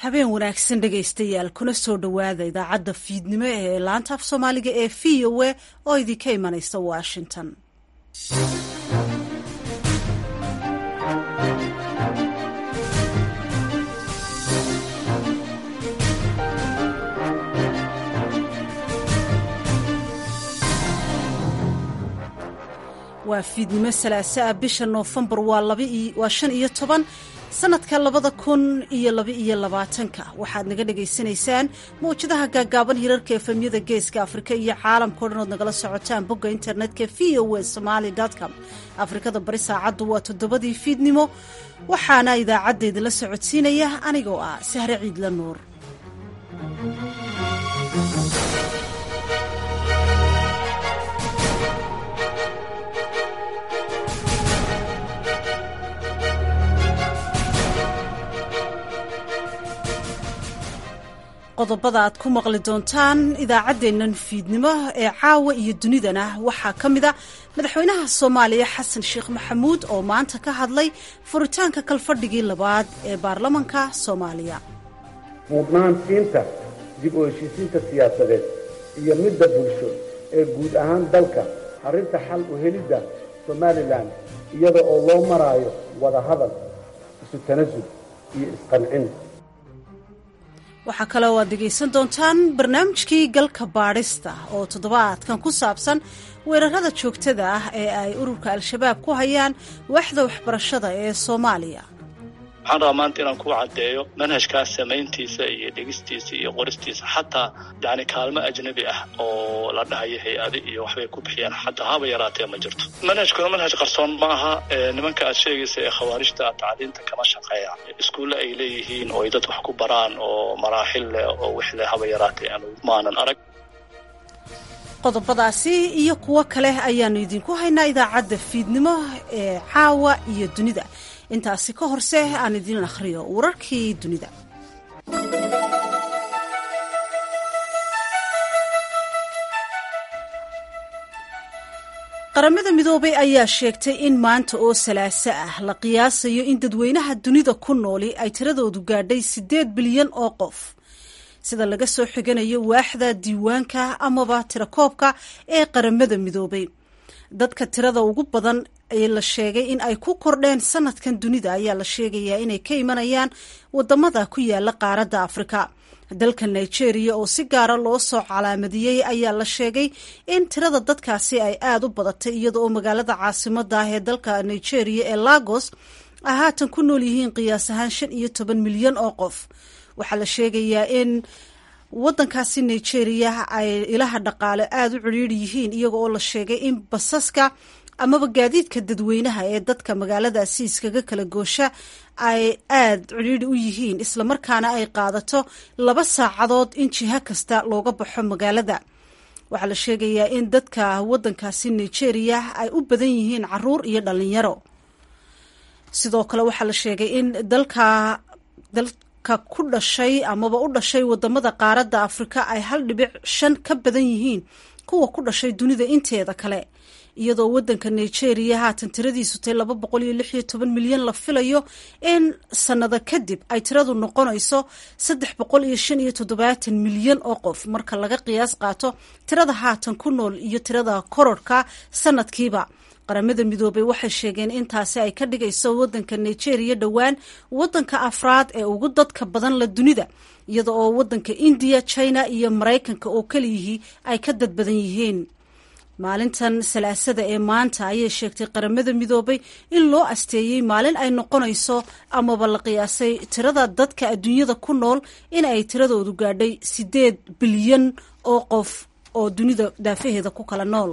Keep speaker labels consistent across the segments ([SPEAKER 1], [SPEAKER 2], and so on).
[SPEAKER 1] habeen wanaagsan dhegaystayaal kuna soo dhowaada idaacadda fiidnimo ee laanta af soomaaliga ee v o a oo idinka imanaysa washington waa fiidnimo salaaso ah bisha noofembar waa shan iyo toban sanadka labada kun iyo laba-iyo labaatanka waxaad naga dhagaysanaysaan mawjadaha gaagaaban hirarka efemyada geeska afrika iyo caalamkao dhan ood nagala socotaan bogga internetka v o a somaali com afrikada bari saacaddu waa toddobadii fiidnimo waxaana idaacadda idinla socodsiinaya anigoo ah sahre ciidla nuur qodobada aad ku maqli doontaan idaacaddeennan fiidnimo ee caawa iyo dunidana waxaa ka mid a madaxweynaha soomaaliya xasan sheekh maxamuud oo maanta ka hadlay furitaanka kalfadhigii labaad ee baarlamanka soomaaliya
[SPEAKER 2] mudnaantiinta dib u heshiisiinta siyaasadeed iyo midda bulsho ee guud ahaan dalka arrinta xal u helidda somalilan iyada oo loo maraayo wada hadal isu tanasul iyo isqancin
[SPEAKER 1] waxaa kale oo aad dhegaysan doontaan barnaamijkii galka baadhista oo toddobaadkan ku saabsan weerarada joogtada ah ee ay ururka al-shabaab ku hayaan waaxda waxbarashada ee soomaaliya
[SPEAKER 3] waxaan rabaa maanta inaan ku caddeeyo manhajkaas samayntiisa iyo dhegistiisa iyo qoristiisa xataa yani kaalmo ajnabi ah oo la dhahayo hay-adi iyo waxbay ku bixiyaan xataa haba yaraatee ma jirto manhajkuna manhaj qarsoon ma aha nimanka aad sheegaysa ee khawaarijta tacliinta kama shaqeeya iskuulle ay leeyihiin oo ay dad wax ku baraan oo maraaxil leh oo wixleh haba yaraatee aan maanan arag
[SPEAKER 1] qodobadaasi iyo kuwo kale ayaanu idinku haynaa idaacadda fiidnimo ee caawa iyo dunida intaasi ka horse aan idiin akhriyo wararkii dunida qaramada midoobay ayaa sheegtay in maanta oo salaaso ah la qiyaasayo in dadweynaha dunida ku nooli ay tiradoodu gaadhay siddeed bilyan oo qof sida laga soo xiganayo waaxda diiwaanka amaba tirakoobka ee qaramada midoobay dadka tirada ugu badan ee la sheegay in ay ku kordheen sanadkan dunida ayaa la sheegayaa inay ka imanayaan wadamada ku yaala qaaradda afrika dalka nigeria oo si gaara loo soo calaamadiyey ayaa la sheegay in tirada dadkaasi ay aada u badatay iyada oo magaalada caasimada ah ee dalka nigeria ee lagos ay haatan ku nool yihiin qiyaas ahaan shan iyo toban milyan oo qof waxaa la sheegayaa in wadankaasi nigeria ay ilaha dhaqaale aada u cidhiiri yihiin iyaga oo la sheegay in basaska amaba gaadiidka dadweynaha ee dadka magaaladaasi iskaga kala goosha ay aada cidhiiri u yihiin islamarkaana ay qaadato laba saacadood in jiho kasta looga baxo magaalada waxaa la sheegayaa in dadka wadankaasi nigeria ay u badan yihiin caruur iyo dhalinyaro sidoo kale waxaa la sheegay in dalka dalka ku dhashay amaba u dhashay wadamada qaaradda afrika ay hal dhibic shan ka badan yihiin kuwa ku dhashay dunida inteeda kale iyadoo wadanka nigeria haatan tiradiisu tay laba boqol iyo lix iyo toban milyan la filayo in sanado kadib ay tiradu noqonayso saddex boqol iyo shan iyo toddobaatan milyan oo qof marka laga qiyaas qaato tirada haatan ku nool iyo tirada kororhka sanadkiiba qaramada midoobey waxay sheegeen intaasi ay ka dhigayso wadanka nigeria dhowaan wadanka afraad ee ugu dadka badan la dunida iyada oo wadanka indiya china iyo maraykanka oo keliyihii ay ka dad badan yihiin maalintan salaasada ee maanta ayay sheegtay qaramada midoobay in loo asteeyey maalin ay noqonayso amaba la qiyaasay tirada dadka adduunyada ku nool in ay tiradoodu gaadhay siddeed bilyan oo qof oo dunida daafaheeda ku kala nool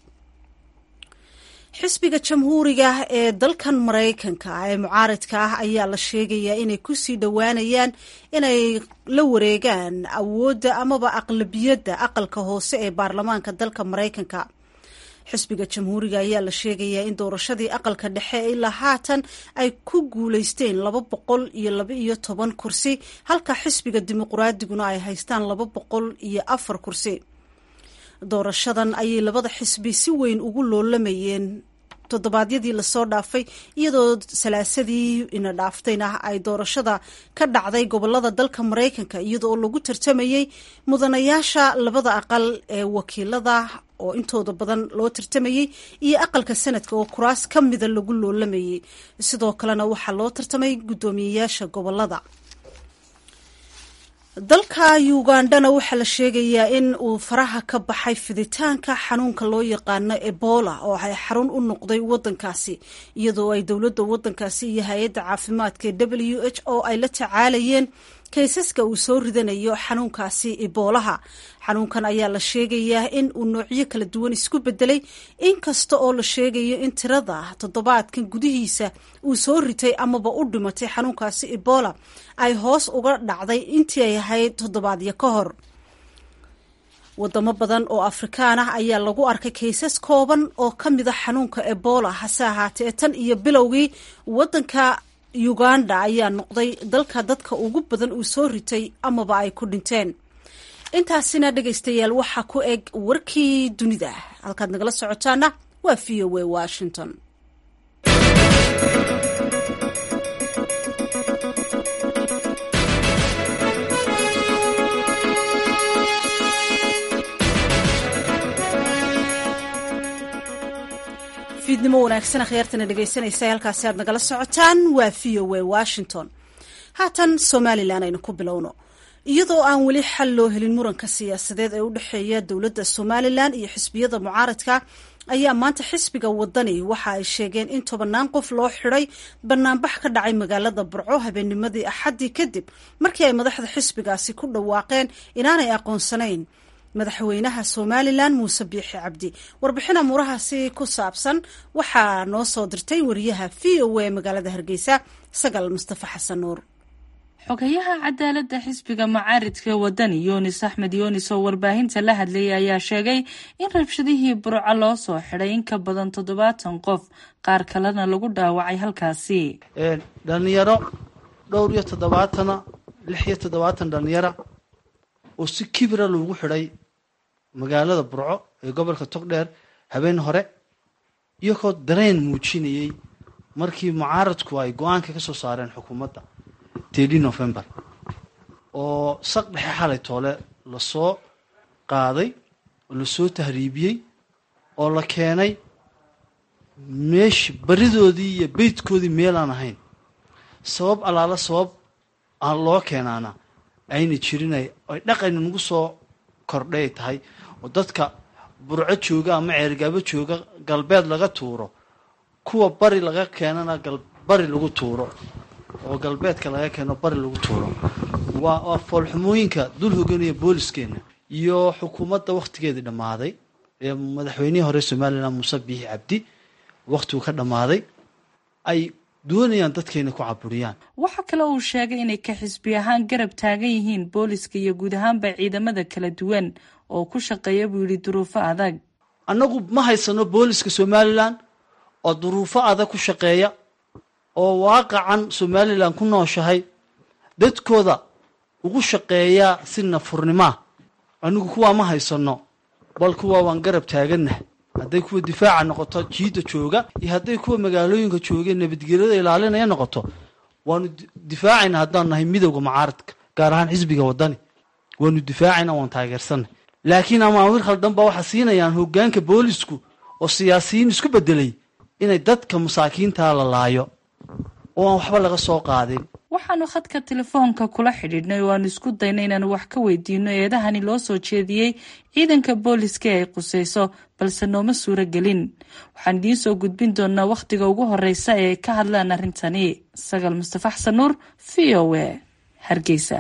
[SPEAKER 1] xisbiga jamhuuriga ee dalkan maraykanka ee mucaaridka ah ayaa la sheegayaa inay kusii dhowaanayaan inay la wareegaan awoodda amaba aqlabiyadda aqalka hoose ee baarlamaanka dalka maraykanka xisbiga jamhuuriga ayaa la sheegayaa in doorashadii aqalka dhexe ilaa haatan ay ku guuleysteen laba boqol iyo laba iyo toban kursi halka xisbiga dimuqraadiguna ay haystaan laba boqol iyo afar kursi doorashadan ayay labada xisbi si weyn ugu loolamayeen toddobaadyadii lasoo dhaafay iyadoo salaasadii ina dhaaftayna ay doorashada ka dhacday gobolada dalka maraykanka iyadoo lagu tartamayey mudanayaasha labada aqal ee wakiilada oo intooda badan loo tartamayey iyo aqalka sanadka oo kuraas ka mida lagu loolamayey sidoo kalena waxaa loo tartamay guddoomiyeyaasha gobolada dalka ugandhana waxaa la sheegayaa in uu faraha ka baxay fiditaanka xanuunka loo yaqaano ebola oo ay xarun u noqday wadankaasi iyadoo ay dowladda wadankaasi iyo hay-adda caafimaadka w h o ay la tacaalayeen kaysaska uu soo ridanayo xanuunkaasi iboolaha xanuunkan ayaa la sheegayaa in uu noocyo kala duwan isku bedelay inkasta oo la sheegayo in tirada toddobaadkan gudihiisa uu soo ritay amaba u dhimatay xanuunkaasi ebola ay hoos uga dhacday intii ay ahayd toddobaadyo ka hor wadamo badan oo afrikaan ah ayaa lagu arkay kaysas kooban oo ka mida xanuunka ebola hase ahaatee tan iyo bilowgii wadanka uganda ayaa noqday dalka dadka ugu badan uu soo ritay amaba ay ku dhinteen intaasina dhegaystayaal waxaa ku eg warkii dunida halkaad nagala socotaana waa v o a washington fiidnimo wanaagsan akhyaartana dhegaysanaysa halkaasi aad nagala socotaan waa v o a washington haatan somalilan aynu ku bilowno iyadoo aan weli xal loo helin muranka siyaasadeed ee u dhexeeya dowladda somalilan iyo xisbiyada mucaaradka ayaa maanta xisbiga wadani waxa ay sheegeen in tobannaan qof loo xidhay banaanbax ka dhacay magaalada burco habeennimadii axaddii kadib markii ay madaxda xisbigaasi ku dhawaaqeen inaanay aqoonsanayn madaxweynaha somalilan muuse biixi cabdi warbixin amuurahaasi ku saabsan waxaa noo soo dirtay wariyaha v o a magaalada hargeysa sagal mustafa xasan nuur
[SPEAKER 4] xogayaha cadaaladda xisbiga mucaaridka wadani yunis axmed yunis oo warbaahinta la hadlayay ayaa sheegay in rabshadihii burco loo soo xidhay in ka badan toddobaatan qof qaar kalena lagu dhaawacay halkaasi
[SPEAKER 5] dhalinyaro dhowr iyo toddobaatana lix iyo toddobaatan dhalinyara oo si kibira loogu xidhay magaalada burco ee gobolka togdheer habeen hore iyagoo dareen muujinayay markii mucaaradku ay go-aanka ka soo saareen xukuumadda tedi november oo saq dhexe xalay toole lasoo qaaday oo lasoo tahriibiyey oo la keenay meeshi baridoodii iyo beydkoodii meel aan ahayn sabab allaala sabab aan loo keenaana ayna jirin ay dhaqan nagu soo kordhay tahay oo dadka burco jooga ama ceergaabo jooga galbeed laga tuuro kuwa bari laga keenana bari lagu tuuro oo galbeedka laga keeno bari lagu tuuro waa waa foolxumooyinka dul hoganaya booliskeenna iyo xukuumadda wakhtigeedii dhammaaday ee madaxweynihii hore somalilan muuse biixi cabdi wakhtigu ka dhammaaday ay doonayaan dadkayna ku caburiyaan
[SPEAKER 4] waxaa kale uu sheegay inay ka xisbi ahaan garab taagan yihiin booliska iyo guud ahaanba ciidamada kala duwan oo ku shaqeeya buu yidhi duruufo adag
[SPEAKER 5] annagu ma haysano booliska somalilan oo duruufo adag ku shaqeeya oo waaqacan somalilan ku nooshahay dadkooda ugu shaqeeyaa si nafurnimaa anigu kuwaa ma haysano bal kuwaa waan garab taaganah hadday kuwa difaaca noqoto jiidda jooga iyo hadday kuwa magaalooyinka joogeen nabadgelyada ilaalinaya noqoto waanu difaacayna haddaanu nahay midowda mucaaradka gaar ahaan xisbiga wadani waanu difaacayna waan taageersanay laakiin amaawir khaldan baa waxaa siinayaan hogaanka boolisku oo siyaasiyiin isku bedelay inay dadka masaakiintaa la laayo oo aan waxba laga soo qaadin
[SPEAKER 4] waxaanu khadka telefoonka kula xidhiidhnay oo aanu isku dayna inaanu wax ka weydiino eedahani loo soo jeediyey ciidanka booliska ee ay qusayso balse nooma suuro gelin waxaan idiin soo gudbin doonaa wakhtiga ugu horeysa ee ay ka hadlaan arrintani sagal mustafa xasan nuur v o a hargeysa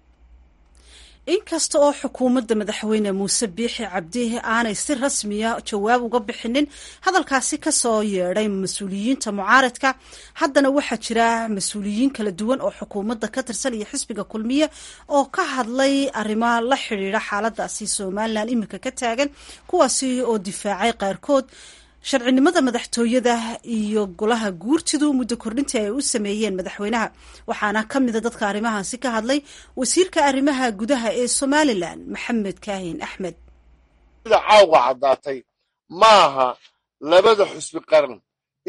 [SPEAKER 1] inkasta oo xukuumadda madaxweyne muuse biixi cabdi aanay si rasmiya jawaab uga bixinin hadalkaasi kasoo yeedhay mas-uuliyiinta mucaaradka haddana waxaa jira mas-uuliyiin kala duwan oo xukuumadda ka tirsan iyo xisbiga kulmiye oo ka hadlay arrimo la xidhiidha xaaladaasi somalilan iminka ka taagan kuwaasi oo difaacay qaarkood sharcinimada madaxtooyada iyo golaha guurtidu muddo kordhintii ay u sameeyeen madaxweynaha waxaana ka mida dadka arrimahaasi ka hadlay wasiirka arrimaha gudaha ee somalilan maxamed kaahin axmed
[SPEAKER 6] sida caawga caddaatay maaha labada xusbi qaran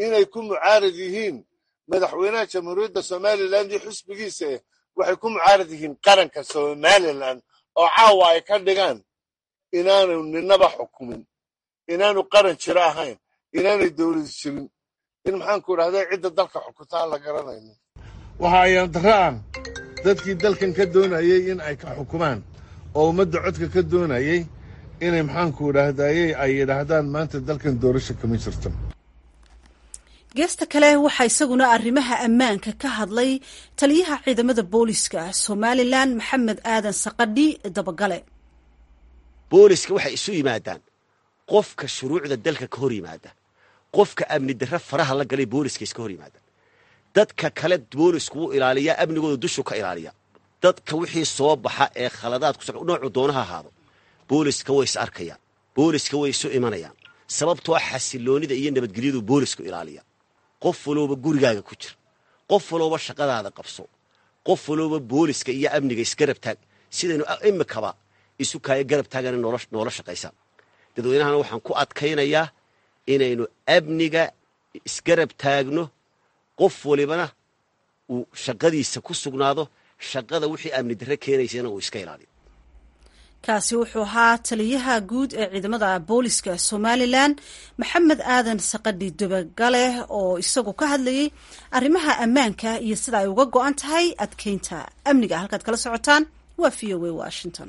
[SPEAKER 6] inay ku mucaarad yihiin madaxweynaha jamhuuriyadda somalilan iyo xisbigiisa eh waxay ku mucaarad yihiin qaranka somalilan oo caawa ay ka dhigaan inaanu ninaba xukumin inaanu qaran jiro ahayn inaanay dowlad jirin in maxaanku idhahda cidda dalka xukuntaa la garanayno waxa ayaan darro ah dadkii dalkan ka doonayey in ay ka xukumaan oo ummadda codka ka doonayey inay maxaanku idhaahdayey ay yidhaahdaan maanta dalkan doorasho kama jirto
[SPEAKER 1] geesta kale waxaa isaguna arrimaha ammaanka ka hadlay taliyaha ciidamada booliska somalilan maxamed aadan saqadhi dabagale
[SPEAKER 7] booliska waxay isu yimaadaan qofka shuruucda dalka ka hor yimaada qofka amni darre faraha la galay booliska iska hor yimaada dadka kale boolisku wuu ilaaliyaa amnigooda dushu ka ilaaliya dadka wixii soo baxa ee khaladaad ku noocu doonaha ahaado booliska way is arkayaan booliska way isu imanayaan sababtoo xasiloonida iyo nabadgelyadu boolisku ilaaliya qof walooba gurigaaga ku jir qof walooba shaqadaada qabso qof walooba booliska iyo amniga isgarab taag sidaynu imikaba isu kaaya garab taagana noola shaqaysaan dadweynahana waxaan ku adkaynayaa inaynu amniga isgarab taagno qof walibana uu shaqadiisa ku sugnaado shaqada wixii amni darre keenaysana uu iska ilaaliyo
[SPEAKER 1] kaasi wuxuu ahaa taliyaha guud ee ciidamada booliska somalilan maxamed aadan saqadhi dabagale oo isagu ka hadlayay arrimaha ammaanka iyo sida ay uga go-an tahay adkeynta amniga halkaad kala socotaan waa v o a washington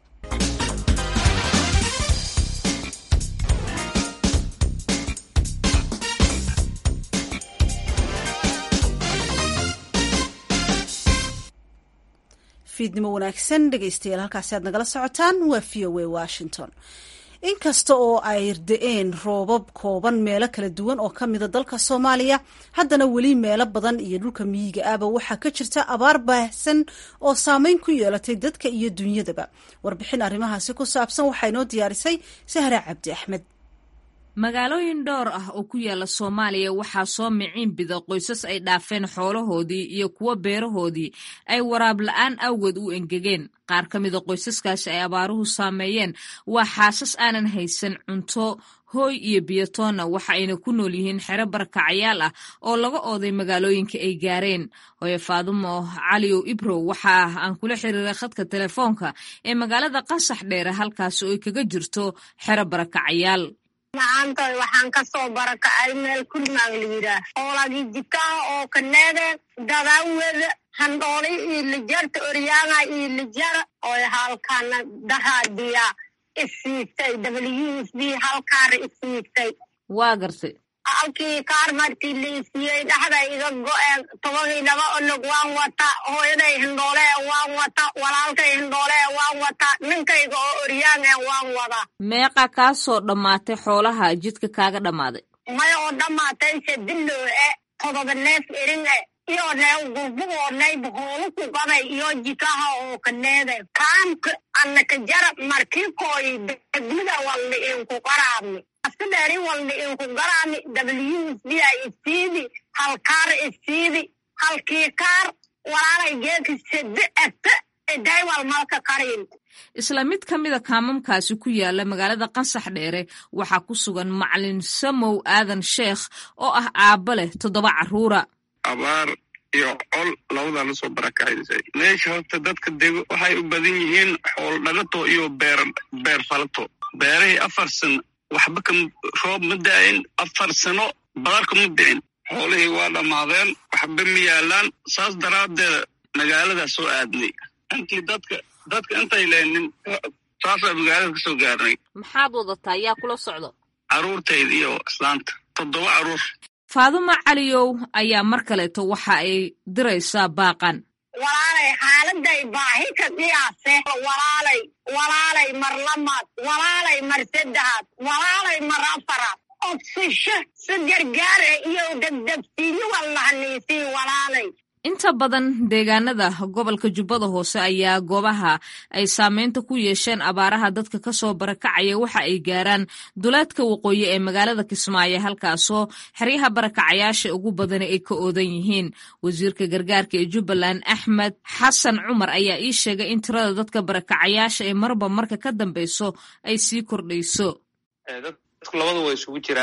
[SPEAKER 1] fiidnimo wanaagsan dhegeystayaal halkaasi aad nagala socotaan waa v o a washington inkasta oo ay da-een roobab kooban meelo kala duwan oo ka mida dalka soomaaliya haddana weli meelo badan iyo dhulka miyiga ahba waxaa ka jirta abaar baahsan oo saameyn ku yeelatay dadka iyo dunyadaba warbixin arrimahaasi ku saabsan waxaa inoo diyaarisay sahra cabdi axmed
[SPEAKER 8] magaalooyin dhowr ah oo ku yaala soomaaliya waxaa soo miciin bida qoysas ay dhaafeen xoolahoodii iyo kuwo beerahoodii ay waraab la-aan awgeed u engegeen qaar ka mida qoysaskaasi ay abaaruhu saameeyeen waa xaasas aanan haysan cunto hooy iyo biyatoonna waxa ayna ku nool yihiin xero barakacayaal ah oo laga ooday magaalooyinka ay gaareen hooye faadumo caliyow ibrow waxa ah aan kula xiriiray khadka telefoonka ee magaalada qasax dheere halkaasi oo ay kaga jirto xero barakacayaal
[SPEAKER 9] macaantoy waxaan ka soo barakacay meel kulmaag la yidhaah oolagii jikaha oo kaneede dadaaweda handhooli iyo lijarta oryaanga iyo lijara oy halkana daraadiya isiigtay w s b halkaara isiigtay
[SPEAKER 8] waa gartay
[SPEAKER 9] halkii kaar markii la isiiyey dhexda iga go-een tobadii laba olog waan wata hooyaday hindhoolee waan wata walaalkay hindhoolee waan wata ninkayga oo oryaange waan wada
[SPEAKER 8] meeqa kaa soo dhammaatay xoolaha jidka kaaga dhammaaday
[SPEAKER 9] maya oo dhammaatay sadiloo e todoba neef erin e iyo neew gurgugoo nayb hoolu ku qabay iyo jikaha oo kaneede kaamka annaka jarab markikooy degmida walna inku qaraabni asidheeri walna inku garaami w s b a isiidi halkaar isiidi halkii kaar walaalay geeki sade ete daywal malka karin
[SPEAKER 8] isla mid ka mida kaamamkaasi ku yaala magaalada qansax dheere waxaa ku sugan macalin samow aadan sheekh oo ah aabba leh toddoba carruura
[SPEAKER 10] abaar iyo col labadaa lasoo barakacisay meesha horta dadka dego waxay u badan yihiin xool dhagato iyo beer beer falato beerahii afar sano waxba ka roob ma da-in afar sano badarka ma dicin xoolihii waa dhammaadeen waxba ma yaalaan saas daraaddeeda magaaladaa soo aadnay intii dadka dadka intay leenin saasaa magaalada ka soo gaarnay
[SPEAKER 8] maxaad wadataa yaa kula socdo
[SPEAKER 10] carruurtayda iyo islaanta toddoba carruur
[SPEAKER 8] faadumo caliyow ayaa mar kaleeto waxa ay diraysaa baaqan
[SPEAKER 9] walaalay xaaladay baahi ka qiyaase walaalay walaalay mar lamaad walaalay mar saddexaad walaalay mar afaraad odsisho si gargaare iyo degdegsiinyo wallahaniisii walaalay
[SPEAKER 8] inta badan deegaanada gobolka jubbada hoose ayaa goobaha ay saameynta ku yeesheen abaaraha dadka kasoo barakacaya waxa ay gaaraan duleedka waqooyi ee magaalada kismaayo halkaasoo xeryaha barakacayaasha ugu badani ay ka oodan yihiin wasiirka gargaarka ee jubbaland axmed xasan cumar ayaa ii sheegay in tirada dadka barakacayaasha ee marba marka ka dambeyso ay sii kordhayso
[SPEAKER 11] dadku labadu way isugu jiraan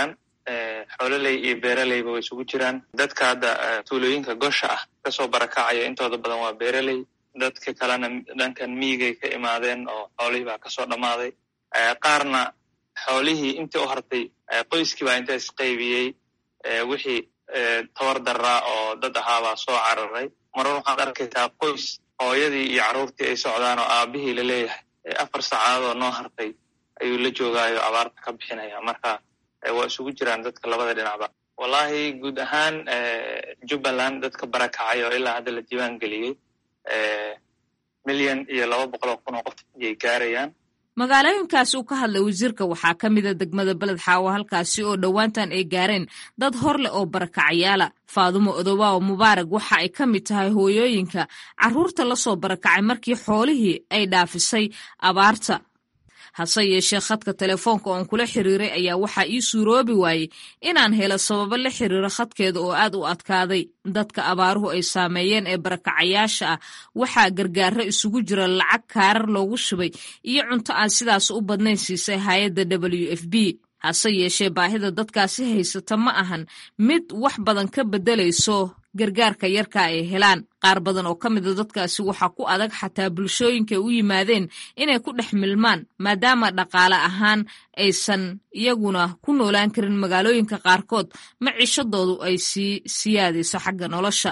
[SPEAKER 11] xoololey iyo beeraleyba way isugu jiraan dadka hadda tuulooyinka gosha ah kasoo barakacaya intooda badan waa beeraley dadka kalena dhankan miigay ka imaadeen oo xoolihii baa kasoo dhammaaday qaarna xoolihii intii u hartay qoyskii baa inta isqaybiyey wixii tabar daraa oo dad ahaabaa soo cararay marar waxaad arkaysaa qoys hooyadii iyo carruurtii ay socdaan oo aabihii laleeyahay afar saacadood oo noo hartay ayuu la joogaayo abaarta ka bixinaya marka waa isugu jiraan dadka labada dhinacba wallahi guud ahaan jubbaland dadka barakacay oo ilaa hadda la diiwaan geliyey milyan iyo laba boqol oo kun oo qof ayay gaarayaan
[SPEAKER 8] magaalooyinkaas uu ka hadlay wasiirka waxaa ka mida degmada beled xaawo halkaasi oo dhowaantan ay gaareen dad hor leh oo barakacayaala faadumo odobaawo mubaarag waxa ay ka mid tahay hooyooyinka carruurta la soo barakacay markii xoolihii ay dhaafisay abaarta hase yeeshee khadka telefoonka oon kula xiriiray ayaa waxaa ii suuroobi waayey inaan helo sababo la xiriiro khadkeeda oo aad u adkaaday dadka abaaruhu ay saameeyeen ee barakacayaasha ah waxaa gargaaro isugu jira lacag kaarar loogu shubay iyo cunto aan sidaas u badnayn siisay hay-adda w f b hase yeeshee baahida dadkaasi haysata ma ahan mid wax badan ka beddelayso gargaarka yarka ay helaan qaar badan oo ka mida dadkaasi waxaa ku adag xataa bulshooyinkaay u yimaadeen inay ku dhex milmaan maadaama dhaqaale ahaan aysan iyaguna ku noolaan karin magaalooyinka qaarkood maciishadoodu ay sii siyaadayso xagga nolosha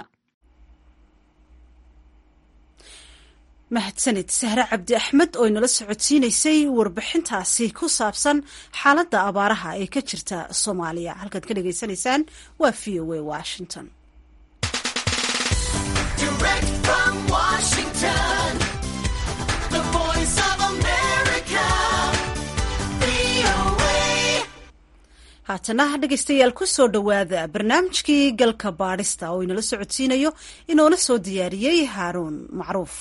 [SPEAKER 1] mahadsanid sahre cabdi axmed oo inala socodsiinaysay warbixintaasi ku saabsan xaaladda abaaraha ee ka jirta soomaaliya halkaad ka dhagaysanaysaan waa v o a washington haatana dhegaystayaal ku soo dhowaada barnaamijkii galka baadhista oo inala socodsiinayo inoona soo diyaariyey haaruun macruuf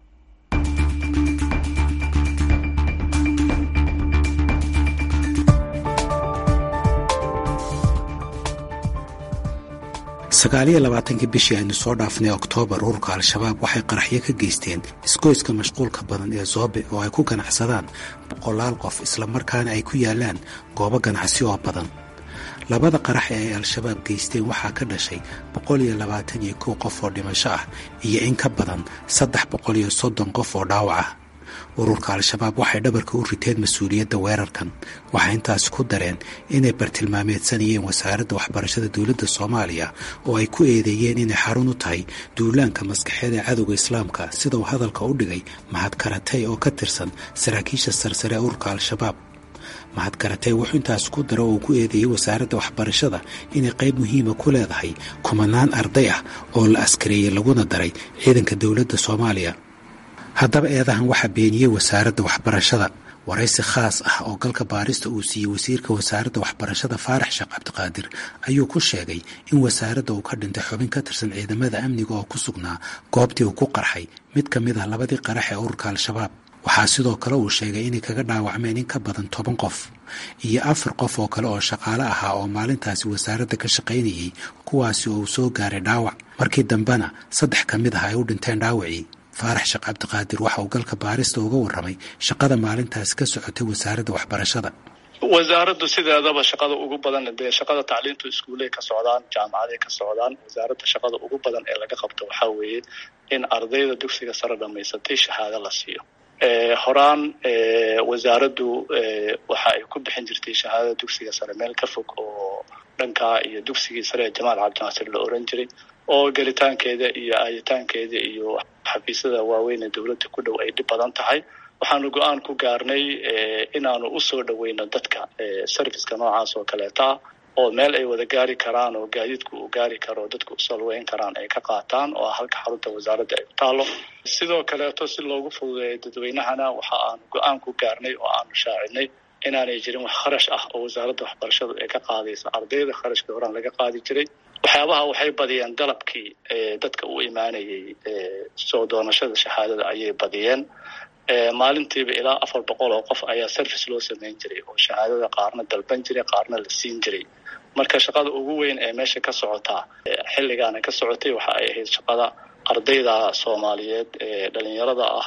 [SPEAKER 12] sagaaliyo labaatankii bishii aynu soo dhaafnay oktoobar ururka al-shabaab waxay qaraxyo ka geysteen isgoyska mashquulka badan ee zoobe oo ay ku ganacsadaan boqolaal qof islamarkaana ay ku yaalaan goobo ganacsi oo badan labada qarax ee ay al-shabaab geysteen waxaa ka dhashay boqol iyo labaatan iyo kow qof oo dhimasho ah iyo in ka badan saddex boqol iyo soddon qof oo dhaawac ah ururka al-shabaab waxay dhabarka u riteen mas-uuliyadda weerarkan waxay intaasi ku dareen inay bartilmaameedsanayeen wasaaradda waxbarashada dowladda soomaaliya oo ay ku eedeeyeen inay xarun u tahay duulaanka maskaxeed ee cadowga islaamka sida uu hadalka u dhigay mahad karatay oo ka tirsan saraakiisha sarsare ee ururka al-shabaab mahad karatay wuxuu intaas ku daro oo ku eedeeyey wasaaradda waxbarashada inay qayb muhiima ku leedahay kumanaan arday ah oo la askareeyey laguna daray ciidanka dowladda soomaaliya haddaba eedahan waxaa beeniyey wasaaradda waxbarashada waraysi khaas ah oo galka baarista uu siiyey wasiirka wasaaradda waxbarashada faarax sheekh cabdiqaadir ayuu ku sheegay in wasaaradda uu ka dhintay xubin ka tirsan ciidamada amniga oo ku sugnaa goobtii uu ku qarxay mid ka mid ah labadii qarax ee ururka al-shabaab waxaa sidoo kale uu sheegay inay kaga dhaawacmeen in ka badan toban qof iyo afar qof oo kale oo shaqaale ahaa oo maalintaasi wasaaradda ka shaqaynayey kuwaasi oo uu soo gaaray dhaawac markii dambena saddex ka mid ah ay u dhinteen dhaawacii faarax sheekh cabdiqaadir waxa uu galka baarista uga warramay shaqada maalintaasi ka socotay wasaaradda waxbarashada
[SPEAKER 3] wasaaraddu sideedaba shaqada ugu badan dee shaqada tacliintu iskuuley ka socdaan jaamacaday ka socdaan wasaaradda shaqada ugu badan ee laga qabto waxaa weeye in ardayda dugsiga sare dhamaysatay shahaado la siiyo horaan wasaaraddu waxa ay ku bixin jirtay shahaadada dugsiga sare meel ka fog oo dhankaa iyo dugsigii sare ee jamaal cabdinaasir la oran jiray oo gelitaankeeda iyo aayitaankeeda iyo xafiisyada waaweyn ee dowladda ku dhow ay dhib badan tahay waxaanu go-aan ku gaarnay inaanu usoo dhoweyno dadka serviceka noocaas oo kaleeta ah oo meel ay wada gaari karaan oo gaadiidku uu gaari karo dadku usalweyn karaan ay ka qaataan oo halka xarunta wasaaradda ay ku taalo sidoo kaleeto si loogu fududeeyo dadweynahana waxa aanu go-aan ku gaarnay oo aanu shaacinay inaanay jirin wax kharash ah oo wasaaradda waxbarashadu ay ka qaadayso ardayda kharashkii horaan laga qaadi jiray waxyaabaha waxay badiyeen dalabkii dadka u imaanayay soo doonashada shahaadada ayay badiyeen maalintiiba ilaa afar boqol oo qof ayaa service loo samayn jiray oo shahaadada qaarna dalban jiray qaarna la siin jiray marka shaqada ugu weyn ee meesha ka socotaa xilligaana ka socotay waxa ay ahayd shaqada ardayda soomaaliyeed ee dhalinyarada ah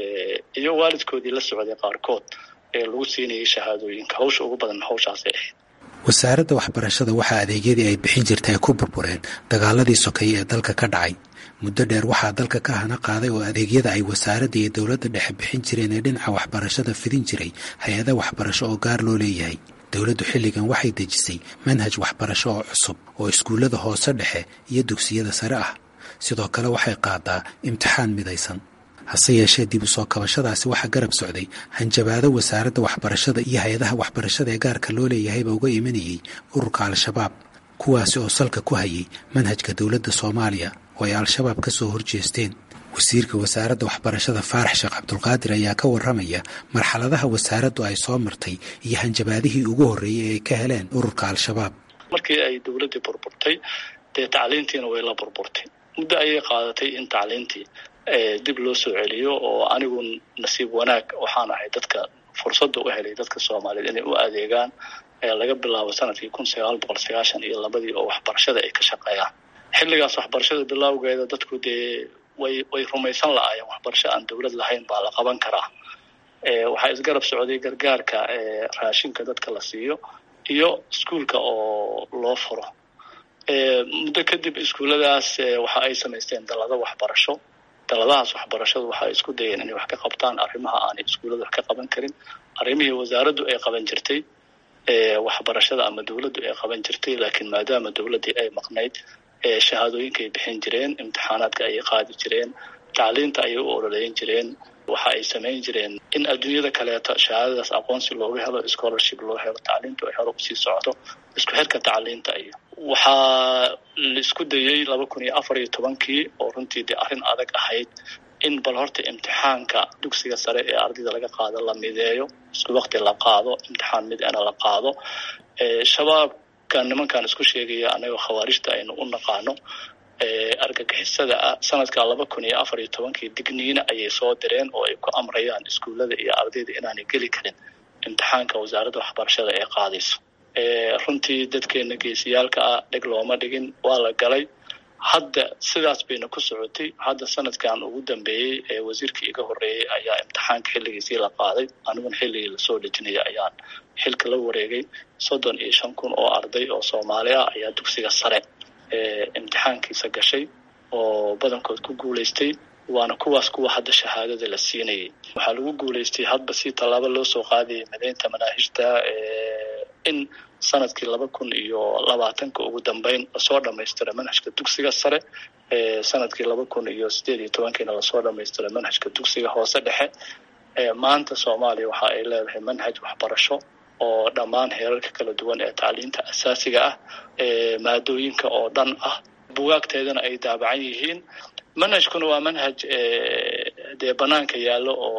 [SPEAKER 3] iyo waalidkoodii la socday qaarkood ee lagu siinayay shahaadooyinka hawsha ugu badan hawshaasay ahayd
[SPEAKER 12] wasaaradda waxbarashada waxaa adeegyadii ay bixin jirtay ay ku burbureen dagaaladii sokeeye ee dalka ka dhacay muddo dheer waxaa dalka ka hana qaaday oo adeegyada ay wasaaradda iyo dowladda dhexe bixin jireen ee dhinaca waxbarashada fidin jiray hay-ada waxbarasho oo gaar loo leeyahay dowladdu xilligan waxay dejisay manhaj waxbarasho oo cusub oo iskuullada hoose dhexe iyo dugsiyada sare ah sidoo kale waxay qaadaa imtixaan midaysan hase yeeshee dib u soo kabashadaasi waxaa garab socday hanjabaado wasaaradda waxbarashada iyo hay-adaha waxbarashada ee gaarka loo leeyahayba uga imanayay ururka al-shabaab kuwaasi oo salka ku hayay manhajka dowladda soomaaliya oo ay al-shabaab ka soo horjeesteen wasiirka wasaaradda waxbarashada faarax sheekh cabdulqaadir ayaa ka warramaya marxaladaha wasaaraddu ay soo martay iyo hanjabaadihii ugu horreeyey ee ay ka heleen ururka al-shabaab
[SPEAKER 3] markii ay dowladdii burburtay dee tacliintiina way la burburtay muddo ayay qaadatay in tacliintii dib loo soo celiyo oo anigu nasiib wanaag waxaan ahay dadka fursadda u helay dadka soomaaliyeed inay u adeegaan laga bilaabo sanadkii kun sagaal boqol sagaashan iyo labadii oo waxbarashada ay ka shaqeeyaan xilligaas waxbarashada bilowgeeda dadku dee way way rumaysan la-aayeen waxbarasho aan dowlad lahayn baa la qaban karaa waxaa isgarab socday gargaarka raashinka dadka la siiyo iyo iskuulka oo loo furo muddo kadib iskuulladaas waxa ay samaysteen dalado waxbarasho daladahaas waxbarashadu waxay isku dayeen inay wax ka qabtaan arrimaha aanay iskuullada wax ka qaban karin arrimihii wasaaraddu ay qaban jirtay waxbarashada ama dowladdu ay qaban jirtay laakiin maadaama dowladdii ay maqnayd shahaadooyinka ay bixin jireen imtixaanaadka ayay qaadi jireen tacliinta ayay u ololeyn jireen waxa ay samayn jireen in adduunyada kaleeto shahaadadaas aqoonsi looga helo scholarship loo helo tacliintu ay hore usii socdo isku xirka tacliinta iyo waxaa la isku dayey laba kun iyo afar iyo tobankii oo runtii dee arrin adag ahayd in bal horta imtixaanka dugsiga sare ee ardayda laga qaado la mideeyo isku waqti la qaado imtixaan mid ana la qaado shabaabka nimankan isku sheegaya anagoo khawaarijta aynu u naqaano argagixisada ah sanadka laba kun iyo afar iyo tobankii digniina ayay soo direen oo ay ku amrayaan iskuullada iyo ardayda inaanay geli karin imtixaanka wasaaradda waxbarashada ee qaadayso runtii dadkeena geesiyaalka ah dheg looma dhigin waa la galay hadda sidaas bayna ku socotay hadda sanadkan ugu dambeeyey ee wasiirkii iga horreeyey ayaa imtixaanka xilligiisii la qaaday aniguna xilligii lasoo dhejinaya ayaan xilka la wareegay soddon iyo shan kun oo arday oo soomaali ah ayaa dugsiga sare imtixaankiisa gashay oo badankood ku guulaystay waana kuwaas kuwa hadda shahaadada la siinayay waxaa lagu guulaystay hadba si tallaabo loo soo qaadayay mideynta manaahijta in sanadkii laba kun iyo labaatanka ugu dambeyn lasoo dhamaystira manhajka dugsiga sare sanadkii laba kun iyo sideed iyo tobankiina lasoo dhamaystira manhajka dugsiga hoose dhexe maanta soomaaliya waxa ay leedahay manhaj waxbarasho oo dhammaan heerarka kala duwan ee tacliinta asaasiga ah maadooyinka oo dhan ah bugaagteedana ay daabacan yihiin manhajkuna waa manhaj dee banaanka yaallo oo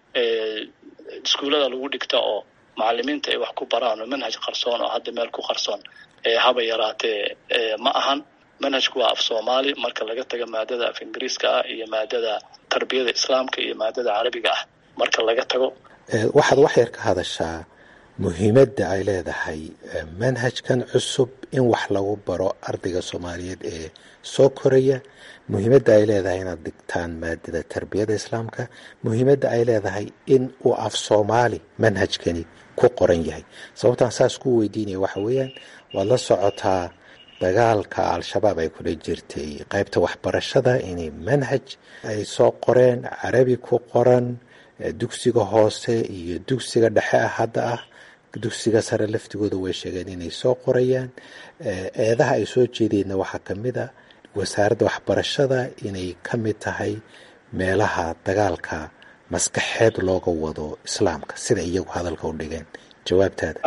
[SPEAKER 3] iskuullada lagu dhigta oo macalimiinta ay wax ku baraan oo manhaj qarsoon oo hadda meel ku qarsoon haba yaraatee ma ahan manhajku waa af soomaali marka laga taga maadada af ingiriiska ah iyo maadada tarbiyada islaamka iyo maadada carabiga ah marka laga tago
[SPEAKER 12] waxaad wax yar ka hadashaa muhiimadda ay leedahay manhajkan cusub in wax lagu baro ardayga soomaaliyeed ee soo koraya muhiimadda ay leedahay inaad dhigtaan maadada tarbiyada islaamka muhiimadda ay leedahay in uu af soomaali manhajkani ku qoran yahay sababtaan saas ku weydiinaya waxa weeyaan waad la socotaa dagaalka al-shabaab ay kula jirtay qaybta waxbarashada inay manhaj ay soo qoreen carabi ku qoran dugsiga hoose iyo dugsiga dhexe ah hadda ah dugsiga sare laftigooda way sheegeen inay soo qorayaan eedaha ay soo jeedeenna waxaa ka mid a wasaaradda waxbarashada inay ka mid tahay meelaha dagaalka maskaxeed looga wado islaamka sida iyagu hadalka u dhigeen jawaabtaada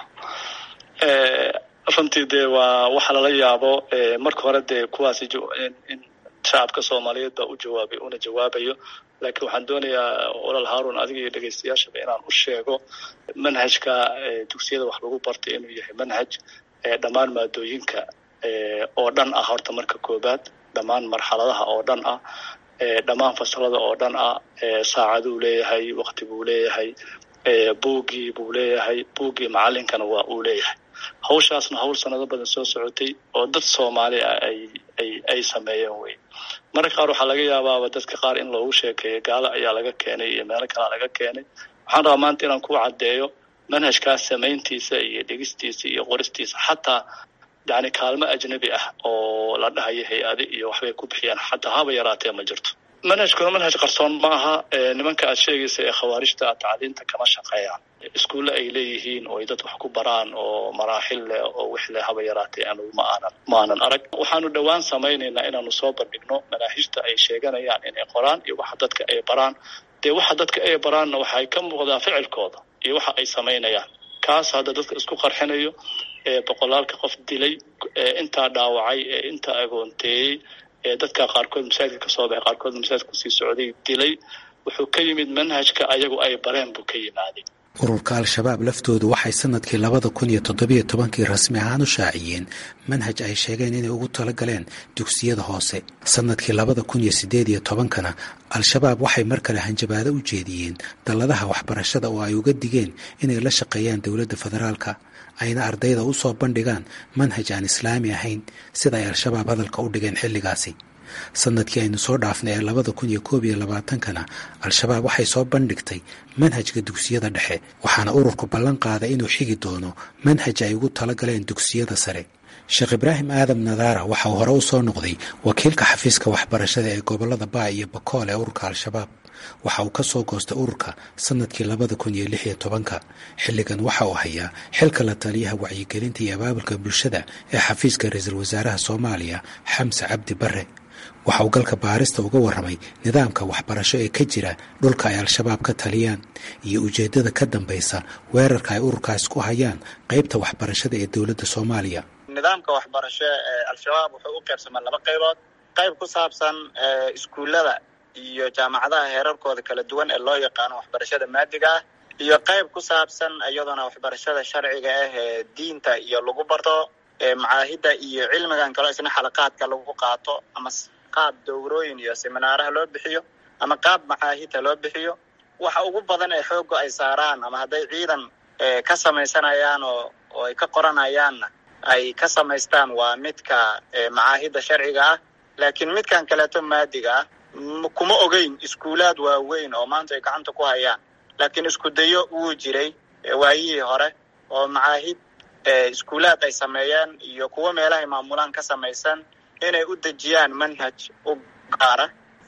[SPEAKER 3] runtii dee waa waxa lala yaabo marka hore dee kuwaasi in shacabka soomaaliyeed baa u jawaabay una jawaabayo laakiin waxaan doonayaa olal haarun adiga iyo dhegeystayaashaba inaan u sheego manhajka dugsiyada wax lagu bartay inuu yahay manhaj dhammaan maadooyinka oo dhan ah horta marka koobaad dhammaan marxaladaha oo dhan ah dhammaan fasalada oo dhan ah saacaduu leeyahay waqti buu leeyahay buugii buu leeyahay buuggii macalinkana waa uu leeyahay hawshaasna hawl sanado badan soo socotay oo dad soomaali ah ay ay ay sameeyeen wey mararka qaar waxaa laga yaabaaba dadka qaar in loogu sheekeeyo gaalo ayaa laga keenay iyo meelo kalea laga keenay waxaan rabaa maanta inaan ku caddeeyo manhajkaas samayntiisa iyo dhegistiisa iyo qoristiisa xataa yani kaalmo ajnabi ah oo la dhahayo hay-adi iyo waxbay ku bixiyaan xataa haba yaraatee ma jirto manhajkuna manhaj qarsoon ma aha nimanka aad sheegaysa ee khawaarijta tacliinta kama shaqeeyaan iskuulle ay leeyihiin oo ay dad wax ku baraan oo maraaxil leh oo wix leh haba yaraatee anugu ma aanan ma aanan arag waxaanu dhowaan samaynaynaa inaanu soo bandhigno manaahijta ay sheeganayaan inay qoraan iyo waxa dadka ay baraan dee waxa dadka ay baraanna waxay ka muuqdaa ficilkooda iyo waxa ay samaynayaan kaas hadda dadka isku qarxinayo ee boqolaalka qof dilay ee intaa dhaawacay ee intaa agoonteeyey ee dadka qaarkood masaajidka kasoo baxay qaarkood masaajidka kusii socday dilay wuxuu ka yimid manhajka ayagu ay bareen buu ka yimaaday
[SPEAKER 12] ururka al-shabaab laftoodu waxay sanadkii labada kun iyo toddobiyo tobankii rasmi ahaan u shaaciyeen manhaj ay sheegeen inay ugu talagaleen dugsiyada hoose sanadkii labada kun iyo siddeed iyo tobankana al-shabaab waxay mar kale hanjabaado u jeediyeen dalladaha waxbarashada oo ay uga digeen inay la shaqeeyaan dowladda federaalka ayna ardayda u soo bandhigaan manhaj aan islaami ahayn sida ay al-shabaab hadalka u dhigeen xilligaasi sanadkii aynu soo dhaafnay ee labada kun iyo koob iyo labaatankana al-shabaab waxay soo bandhigtay manhajka dugsiyada dhexe waxaana ururku ballan qaaday inuu xigi doono manhaj ay ugu talagaleen dugsiyada sare sheekh ibraahim aadam nadaara waxa uu hore u soo noqday wakiilka xafiiska waxbarashada ee gobolada baa iyo bakool ee ururka al-shabaab waxa uu ka soo goostay ururka sanadkii labada kun iyo lix iyo tobanka xilligan waxa uu hayaa xilka la taliyaha wacyigelinta iyo abaabulka bulshada ee xafiiska ra-iisul wasaaraha soomaaliya xamse cabdi bare waxa uu galka baarista uga warramay nidaamka waxbarasho ee ka jira dhulka ay al-shabaab ka taliyaan iyo ujeeddada ka dambaysa weerarka ay ururkaas ku hayaan qaybta waxbarashada ee dowladda soomaaliya
[SPEAKER 13] nidaamka waxbarasho ee al-shabaab wuxuu u qaybsamaa laba qaybood qayb ku saabsan iskuullada iyo jaamacadaha heerarkooda kala duwan ee loo yaqaano waxbarashada maadiga ah iyo qayb ku saabsan iyaduna waxbarashada sharciga ah ee diinta iyo lagu barto macaahidda iyo cilmigan kaloo isna xalaqaadka lagu qaato ama qaab dowrooyin iyo seminaaraha loo bixiyo ama qaab macaahidta loo bixiyo waxa ugu badan ee xoogga ay saaraan ama hadday ciidan ka samaysanayaan oo oo ay ka qoranayaanna ay ka samaystaan waa midka macaahidda sharciga ah laakiin midkan kaleeto maadiga ah kuma ogeyn iskuulaad waaweyn oo maanta ay gacanta ku hayaan laakiin isku dayo wuu jiray waayihii hore oo macaahid iskuulaad ay sameeyeen iyo kuwo meelahay maamulaan ka samaysan inay u dejiyaan manhaj u gaara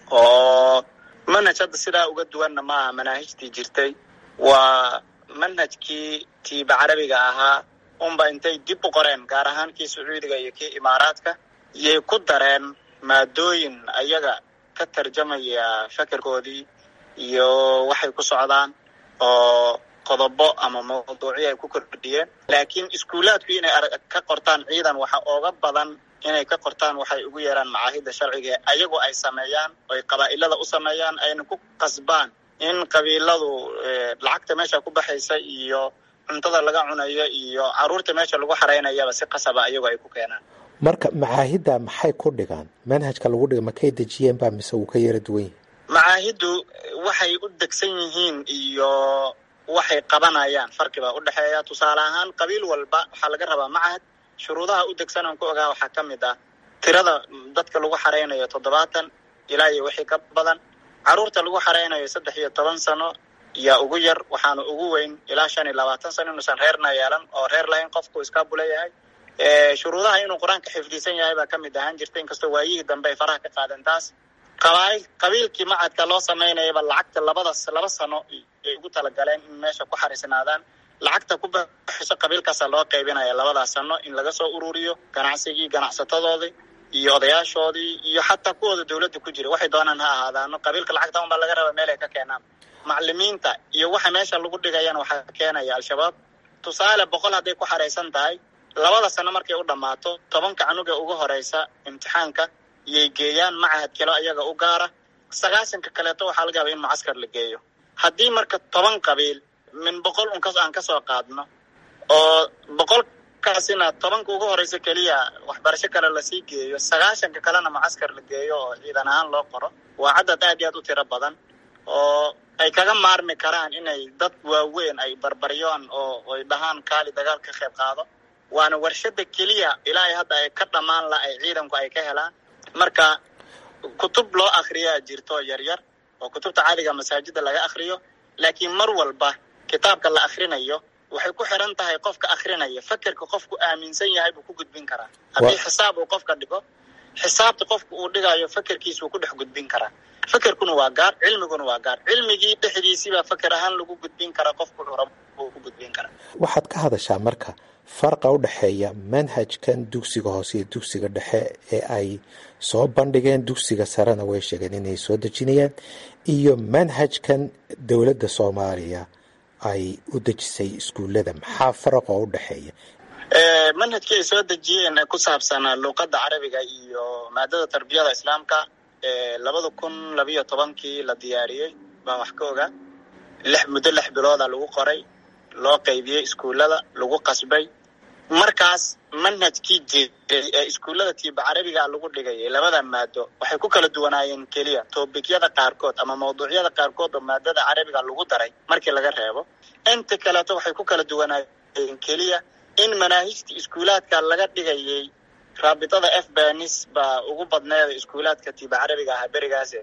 [SPEAKER 13] oo manhaj hadda sidaa uga duwanna maaha manaahijtii jirtay waa manhajkii tiiba carabiga ahaa unba intay dib u qoreen gaar ahaan kii sacuudiga iyo kii imaaraadka yay ku dareen maadooyin ayaga ka tarjamaya fakerkoodii iyo waxay ku socdaan oo qodobo ama mawduucyo ay ku kordhiyeen laakiin iskuulaadku inay ka qortaan ciidan waxa ooga badan inay ka qortaan waxay ugu yeeraan macaahidda sharciga ayagu ay sameeyaan oy qabaa'ilada u sameeyaan ayna ku qasbaan in qabiiladu lacagta meesha ku baxaysa iyo cuntada laga cunayo iyo caruurta meesha lagu xaraynayaba si qasaba ayagu ay ku keenaan
[SPEAKER 14] marka macaahidda maxay ku dhigaan manhajka lagu dhiga makay dejiyeen baa mise wuu ka yara duwan yahay
[SPEAKER 13] macaahiddu waxay u degsan yihiin iyo waxay qabanayaan farqibaa u dhexeeya tusaale ahaan qabiil walba waxaa laga rabaa macahad shuruudaha u degsan aan ku ogaa waxaa ka mid ah tirada dadka lagu xaraynayo toddobaatan ilaa iyo wixii ka badan caruurta lagu xaraynayo saddex iyo toban sano yaa ugu yar waxaana ugu weyn ilaa shan iyo labaatan sano inuusan reerna yeelan oo reer lahayn qofku iskaabula yahay shuruudaha inuu qur-aanka xifdisan yahay baa ka mid ahaan jirta inkastoo waayihii dambe ay faraha ka qaadeen taas qabail qabiilkii macadka loo samaynayaba lacagta labada laba sano ay ugu talagaleen in meesha ku xariisnaadaan lacagta ku baxayso qabiilkaasa loo qaybinaya labadaas sano in laga soo ururiyo ganacsigii ganacsatadoodii iyo odayaashoodii iyo xataa kuwooda dowladda ku jira waxay doonaan ha ahaadaano qabiilka lacagta unbaa laga raba meel ay ka keenaan macalimiinta iyo waxa meesha lagu dhigayana waxaa keenaya al-shabaab tusaale boqol hadday ku xaraysan tahay labada sano markay u dhammaato tobanka canuga ugu horeysa imtixaanka yay geeyaan macahad kalo ayaga u gaara sagaasanka kaleeto waxaa laga yaba in mucaskar la geeyo haddii marka toban qabiil min boqol unkas aan kasoo qaadno oo boqolkaasina tobanka ugu horeysa keliya waxbarasho kale lasii geeyo sagaashanka kalena mucaskar la geeyo oo ciidan ahaan loo qoro waa cadad aad iyo aad u tiro badan oo ay kaga maarmi karaan inay dad waaweyn ay barbaryoon oo ay dhahaan kaali dagaal ka qayb qaado waana warshada keliya ilaa hadda ay ka dhammaan la ay ciidanku ay ka helaan marka kutub loo akriyaa jirto yaryar oo kutubta caadiga masaajida laga akriyo laakiin mar walba kitaabka la akrinayo waxay ku xiran tahay qofka akrinaya fakerka qofku aaminsan yahay buu ku gudbin karaa haddii xisaab uu qofka dhigo xisaabta qofka uu dhigayo fakerkiisuu ku dhex gudbin karaa fakerkuna waa gaar cilmiguna waa gaar cilmigii dhexdiisiibaa faker ahaan lagu gudbin karaa qofku rab uu ku gudbin karaa
[SPEAKER 14] waxaad ka hadashaa marka farqa u dhexeeya manhajkan dugsiga hoose iyo dugsiga dhexe ee ay soo bandhigeen dugsiga sarena way sheegeen inay soo dejinayaan iyo manhajkan dowladda soomaaliya ay u dejisay iskuullada maxaa faraq oo u dhexeeya
[SPEAKER 13] manhajkii ay soo dejiyeen ee ku saabsanaa luuqadda carabiga iyo maadada tarbiyada islaamka labada kun labiyo tobankii la diyaariyey baan wax ka ogaa lix muddo lix bilooda lagu qoray loo qaybiyey iskuullada lagu qasbay markaas manhajkii jiray ee iskuullada tiiba carabiga lagu dhigayay labada maado waxay ku kala duwanaayeen keliya toobikyada qaarkood ama mawduucyada qaarkood oo maadada carabiga lagu daray markii laga reebo inta kaleeto waxay ku kala duwanaayeen keliya in manaahijtii iskuulaadka laga dhigayay raabitada f banis baa ugu badneeda iskuulaadka tiiba carabiga ahaa berigaase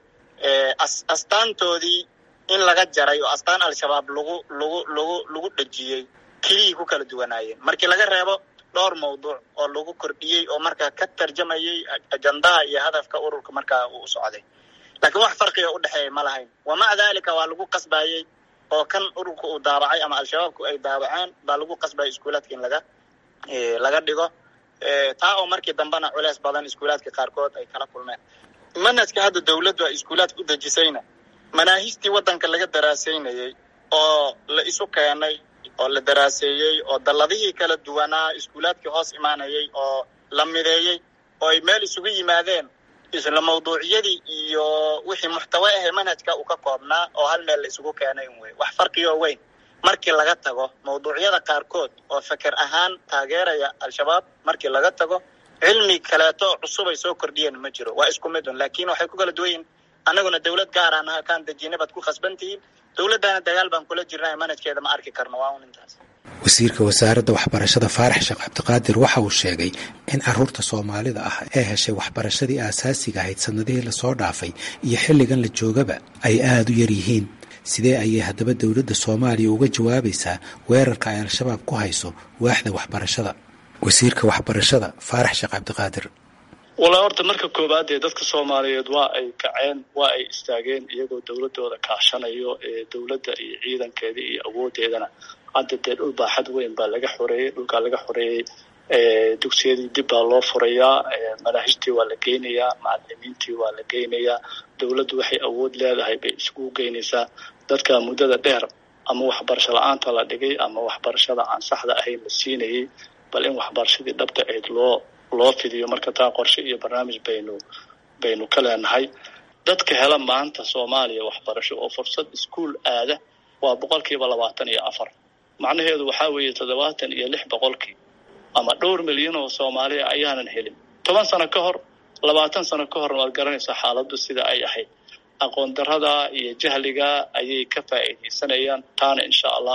[SPEAKER 13] astaantoodii in laga jaray oo astaan al-shabaab lagu lagu lagu lagu dhejiyey keliyii ku kala duwanaayeen markii laga reebo dhowr mawduuc oo lagu kordhiyey oo markaa ka tarjamayay ajandaha iyo hadafka ururka markaa uu socday laakiin wax farqiga u dhexeeya ma lahayn wa maca daalika waa lagu qasbayey oo kan ururka uu daabacay ama al-shabaabku ay daabaceen baa lagu qasbayay iskuulaadka in laga laga dhigo taa oo markii dambena culeys badan iskuulaadka qaarkood ay kala kulmeen manhajka hadda dowladdu ay iskuulaadka u dejisayna manaahijtii waddanka laga daraasaynayey oo la isu keenay oo la daraaseeyey oo dalladihii kala duwanaa iskuulaadkii hoos imaanayay oo la mideeyey oo ay meel isugu yimaadeen isla mawduucyadii iyo wixii muxtawe ahee manhajka uu ka koobnaa oo hal meel la isugu keenay un wey wax farqiyoo weyn markii laga tago mawduucyada qaarkood oo feker ahaan taageeraya al-shabaab markii laga tago cilmi kaleeto cusub ay soo kordhiyeen ma jiro waa isku mid un laakiin waxay ku kala duwan yihin annaguna dowlad gaaraan aha kaan dejina baad ku khasban tihiin dowladdana dagaal baan kula jirnaa manhajkeeda ma arki karno waa un intaas
[SPEAKER 12] wasiirka wasaaradda waxbarashada faarax sheekh cabdiqaadir waxa uu sheegay in caruurta soomaalida ah ee heshay waxbarashadii aasaasiga ahayd sannadihii lasoo dhaafay iyo xilligan la joogaba ay aada u yar yihiin sidee ayay haddaba dowladda soomaaliya uga jawaabaysaa weerarka ay al-shabaab ku hayso waaxda waxbarashada wasiirka waxbarashada faarax sheekh cabdiqaadir
[SPEAKER 3] walaa horta marka koowaad ee dadka soomaaliyeed waa ay kaceen waa ay istaageen iyagoo dowladooda kaashanayo ee dowladda iyo ciidankeeda iyo awoodeedana hadda dee dhul baaxad weyn baa laga xoreeyey dhulkaa laga xoreeyey dugsiyadii dib baa loo furayaa manaahijtii waa la geynayaa macalimiintii waa la geynayaa dowladdu waxay awood leedahay bay isugu geynaysaa dadka muddada dheer ama waxbarasho la-aanta la dhigay ama waxbarashada aan saxda ahayn la siinayay bal in waxbarashadii dhabta ahayd loo loo fidiyo marka taa qorshe iyo barnaamij baynu baynu ka leenahay dadka hela maanta soomaaliya waxbarasho oo fursad iskuol aada waa boqolkiiba labaatan iyo afar macnaheedu waxaa weeye toddobaatan iyo lix boqolkii ama dhowr milyan oo soomaaliya ayaanan helin toban sano ka hor labaatan sano ka hor waad garanaysaa xaaladdu sida ay ahayd aqoon darada iyo jahliga ayay ka faa'iidaysanayaan taana insha allah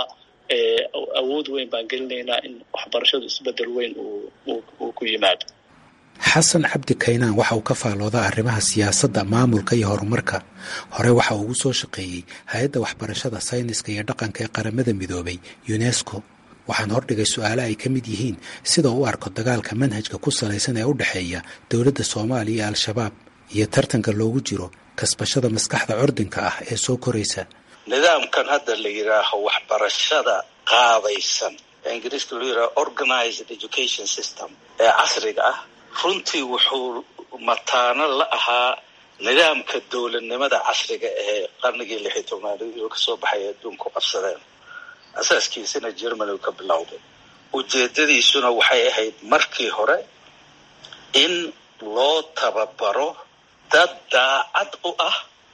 [SPEAKER 3] awood weyn baan gelinaynaa in waxbarashadu isbedel weyn uu ku yimaado
[SPEAKER 12] xasan cabdi kaynaan waxa uu ka faaloodaa arrimaha siyaasadda maamulka iyo horumarka hore waxa uu ugu soo shaqeeyey hay-adda waxbarashada sayniska iyo dhaqanka ee qaramada midoobay unesco waxaan hordhigay su-aale ay ka mid yihiin sida u arko dagaalka manhajka ku salaysan ee u dhexeeya dowladda soomaaliya iyo al-shabaab iyo tartanka loogu jiro kasbashada maskaxda curdinka ah ee soo koraysa
[SPEAKER 15] nidaamkan hadda la yidhaaho waxbarashada qaabaysan ee ingiriiska loo yidhaho organized education system ee casriga ah runtii wuxuu mataano la ahaa nidaamka dowladnimada casriga ee qarnigii lix iyo tobnaad oo kasoo baxay adduunku qabsadeen asaaskiisana germany ka bilowday ujeedadiisuna waxay ahayd markii hore in loo tababaro dad daacad u ah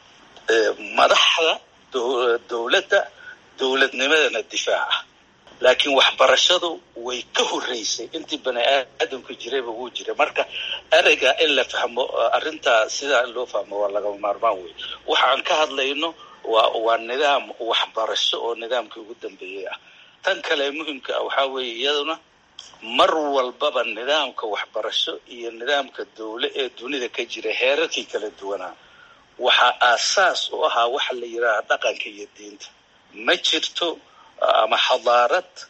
[SPEAKER 15] madaxda dowladda dowladnimadana difaaca laakiin waxbarashadu way ka horreysay intii bani aadamku jirayba wuu jiray marka ereyga in la fahmo arrintaa sidaa in loo fahmo waa lagama maarmaan wey waxa aan ka hadlayno waa waa nidaam waxbarasho oo nidaamkii ugu dambeeyey ah tan kale muhimka ah waxaa weeye iyaduna mar walbaba nidaamka waxbarasho iyo nidaamka dowle ee dunida ka jira heerarkii kala duwanaa waxaa aasaas u ahaa waxa la yidhaaha dhaqanka iyo diinta ma jirto ama xadaarad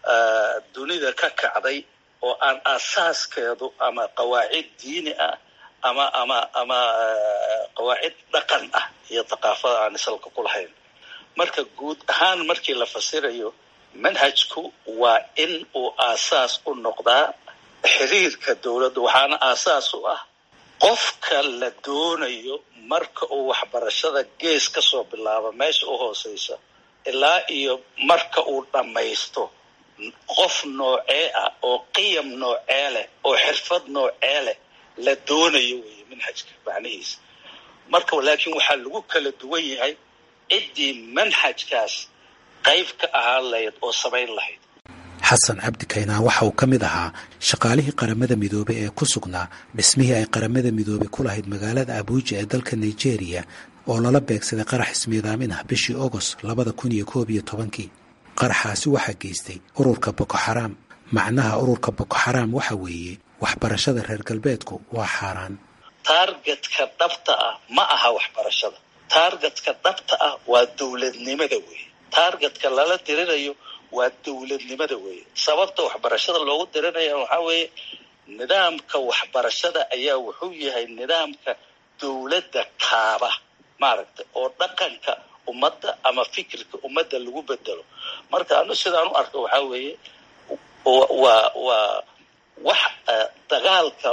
[SPEAKER 15] dunida ka kacday oo aan asaaskeedu ama qawaacid diini ah ama ama ama qawaacid dhaqan ah iyo thaqaafada aan isalka ku lahayn marka guud ahaan markii la fasirayo manhajku waa in uu aasaas u noqdaa xiriirka dowladda waxaana aasaas u ah qofka la doonayo marka uu waxbarashada gees ka soo bilaabo meesha u hooseysa ilaa iyo marka uu dhammaysto qof noocee ah oo qiyam noocee leh oo xirfad noocee leh la doonayo weeye manhajka macnihiisa marka laakiin waxaa lagu kala duwan yahay ciddii manhajkaas qayb ka ahaan lahayd oo samayn lahayd
[SPEAKER 12] xasan cabdi kaynaan waxa uu ka mid ahaa shaqaalihii qaramada midoobey ee ku sugnaa dhismihii ay qaramada midoobey ku lahayd magaalada abuuja ee dalka nigeria oo lala beegsaday qarax ismiidaamin ah bishii ogost labada kun iyo koob iyo tobankii qaraxaasi waxaa geystay ururka boko xaraam macnaha ururka boko xaraam waxa weeye waxbarashada reer galbeedku waa xaaraan
[SPEAKER 15] taargetka dhabta ah ma aha waxbarashada taargetka dhabta ah waa dowladnimada weeye taargetka lala dirirayo waa dowladnimada weeye sababta waxbarashada loogu dirinaya waxaa weeye nidaamka waxbarashada ayaa wuxuu yahay nidaamka dowladda kaaba maaragtay oo dhaqanka ummadda ama fikirka ummadda lagu bedelo marka anu sidaan u arko waxaa weeye waa waa wax dagaalka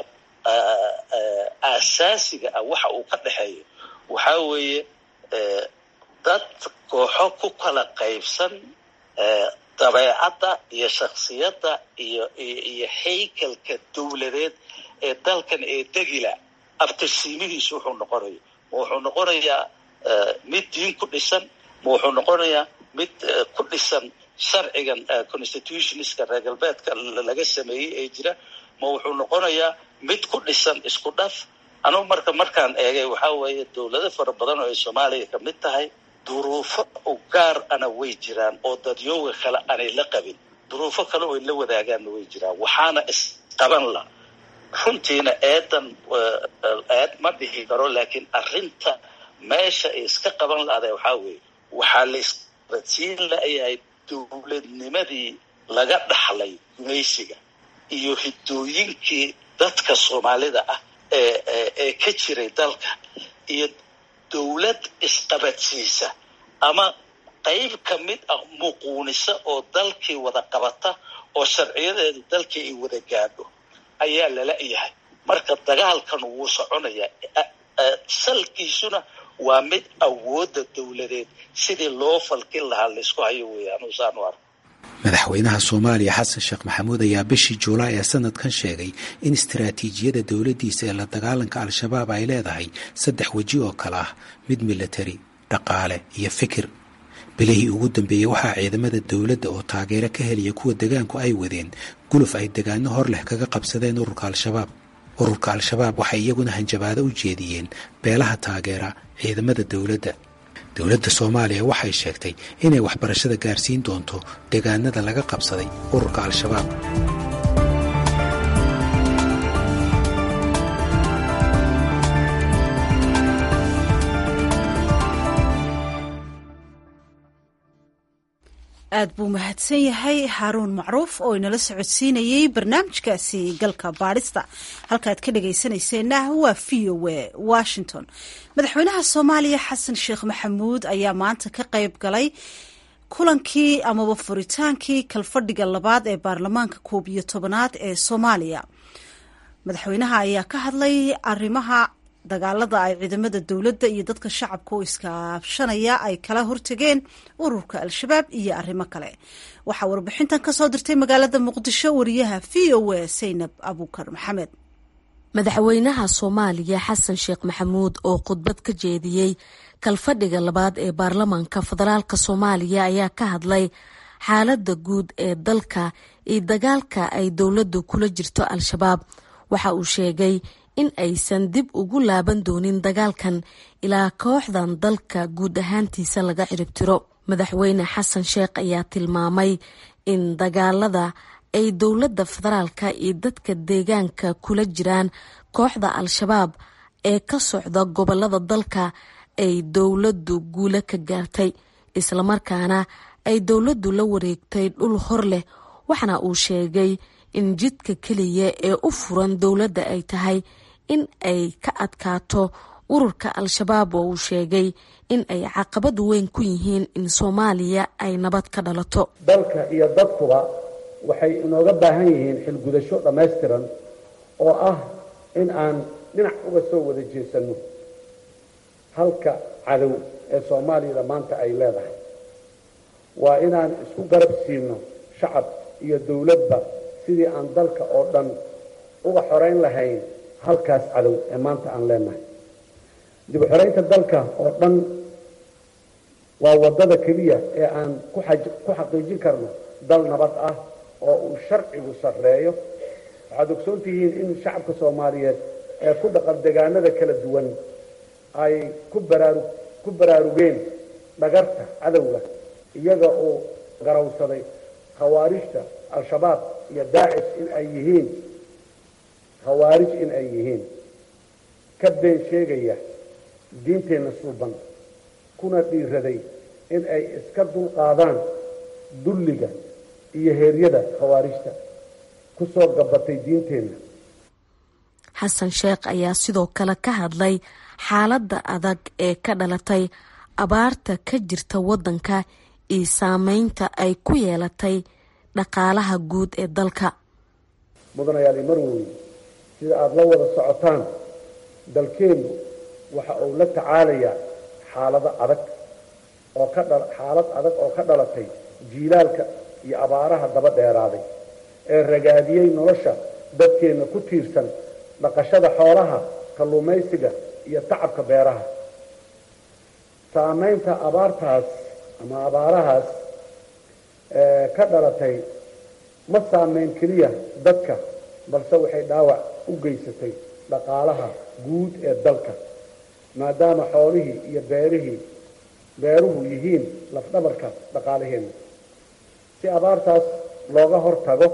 [SPEAKER 15] aasaasiga ah waxa uu ka dhexeeyo waxaa weeye dad kooxo ku kala qaybsan dabeecadda iyo shaksiyadda iyo iyo haykalka dowladeed ee dalkan ee degila abtirsiimihiisu wuxuu noqonayo ma wuxuu noqonayaa mid diin ku dhisan ma wuxuu noqonayaa mid ku dhisan sharcigan constitutionska reer galbeedka laga sameeyey ee jira ma wuxuu noqonayaa mid ku dhisan isku dhaf anugu marka markaan eegay waxaa weeye dowlado fara badan oo ay soomaaliya ka mid tahay duruufo u gaar ana way jiraan oo dadyooga kale aanay la qabin duruufo kale oo ay la wadaagaanna way jiraan waxaana isqaban la runtiina eedan eed ma dhihi karo laakiin arrinta meesha ay iska qaban lahday waxaa weeye waxaa la isqabadsiin layahay dowladnimadii laga dhaxlay gumaysiga iyo hidooyinkii dadka soomaalida ah ee ee ka jiray dalka iyo dowlad isqabadsiisa ama qayb ka mid ah muquunisa oo dalkii wada qabata oo sharciyadeedu dalkii ay wada gaadho ayaa lala yahay marka dagaalkan wuu soconayaa salkiisuna waa mid awoodda dowladeed sidii loo falkin lahaa laysku hayo weeye anuu saan u arko
[SPEAKER 12] madaxweynaha soomaaliya xasan sheekh maxamuud ayaa bishii juulaay ee sanadkan sheegay in istaraatiijiyada dowladdiisa ee la dagaalanka al-shabaab ay leedahay saddex weji oo kale ah mid milatari dhaqaale iyo fikir bilihii ugu dambeeyey waxaa ciidamada dowladda oo taageero ka helaya kuwa degaanku ay wadeen guluf ay degaano hor leh kaga qabsadeen ururka al-shabaab ururka al-shabaab waxay iyaguna hanjabaado u jeediyeen beelaha taageera ciidamada dowladda dowladda soomaaliya waxay sheegtay inay waxbarashada gaarsiin doonto degaanada laga qabsaday ururka al-shabaab
[SPEAKER 1] aad buu mahadsan yahay haaruun macruuf oo inala socodsiinayey barnaamijkaasi galka baadhista halkaaad ka dhagaysanayseena waa v o a washington madaxweynaha soomaaliya xasan sheekh maxamuud ayaa maanta ka qayb galay kulankii amaba furitaankii kalfadhiga labaad ee baarlamaanka koob iyo tobanaad ee soomaaliya madaxweynaha ayaa ka hadlay arrimaha dagaalada ay ciidamada dowladda iyo dadka shacabka oo iskaabshanaya ay kala hortageen ururka al-shabaab iyo arrimo kale waxaa warbixintan kasoo dirtay magaalada muqdisho wariyaha v o a saynab abuukar maxamed
[SPEAKER 16] madaxweynaha soomaaliya xasan sheekh maxamuud oo khudbad ka jeediyey kalfadhiga labaad ee baarlamaanka federaalka soomaaliya ayaa ka hadlay xaaladda guud ee dalka iyo dagaalka ay dowladdu kula jirto al-shabaab waxa uu sheegay in aysan dib ugu laaban doonin dagaalkan ilaa kooxdan dalka guud ahaantiisa laga ciribtiro madaxweyne xasan sheekh ayaa tilmaamay in dagaalada ay dowladda federaalka iyo dadka deegaanka kula jiraan kooxda al-shabaab ee ka socda gobolada dalka ay dowladdu guulo ka gaartay islamarkaana ay dowladdu la wareegtay dhul hor leh waxaana uu sheegay in jidka keliya ee u furan dowladda ay tahay in ay ka adkaato ururka al-shabaab oo uu sheegay in ay caqabad weyn ku yihiin in soomaaliya ay nabad ka dhalato
[SPEAKER 2] dalka iyo dadkuba waxay inooga baahan yihiin xilgudasho dhammaystiran oo ah in aan dhinac uga soo wada jeesanno halka cadow ee soomaaliyada maanta ay leedahay waa inaan isku garab siino shacab iyo dowladba sidii aan dalka oo dhan uga xorayn lahayn halkaas cadow ee maanta aan leenahay dib u xoraynta dalka oo dhan waa waddada keliya ee aan ku xaqiijin karno dal nabad ah oo uu sharcigu sarreeyo waxaad ogsoon tihiin in shacabka soomaaliyeed ee ku dhaqan degaanada kala duwan ay ku baraaru ku baraarugeen dhagarta cadowga iyaga oo garawsaday khawaarijta al-shabaab iyo daacish in ay yihiin khawaarij in ay yihiin ka been sheegaya diinteenna suuban kuna dhiiraday in ay iska dulqaadaan dulliga iyo heeryada khawaarijta ku soo gabatay diinteenna
[SPEAKER 16] xasan sheekh ayaa sidoo kale ka hadlay xaaladda adag ee ka dhalatay abaarta ka jirta waddanka iyo saameynta ay ku yeelatay dhaqaalaha guud ee dalka
[SPEAKER 2] mudanayaali marwey sida aada la wada socotaan dalkeennu waxa uu la tacaalayaa xaalado adag oo ka dha xaalad adag oo ka dhalatay jiilaalka iyo abaaraha daba dheeraaday ee ragaadiyey nolosha dadkeenna ku tiirsan dhaqashada xoolaha kalluumaysiga iyo tacabka beeraha saamaynta abaartaas ama abaarahaas ka dhalatay ma saameyn keliya dadka balse waxay dhaawac u geysatay dhaqaalaha guud ee dalka maadaama xoolihii iyo beerihii beeruhu yihiin lafdhabarka dhaqaalaheenna si abaartaas looga hor tago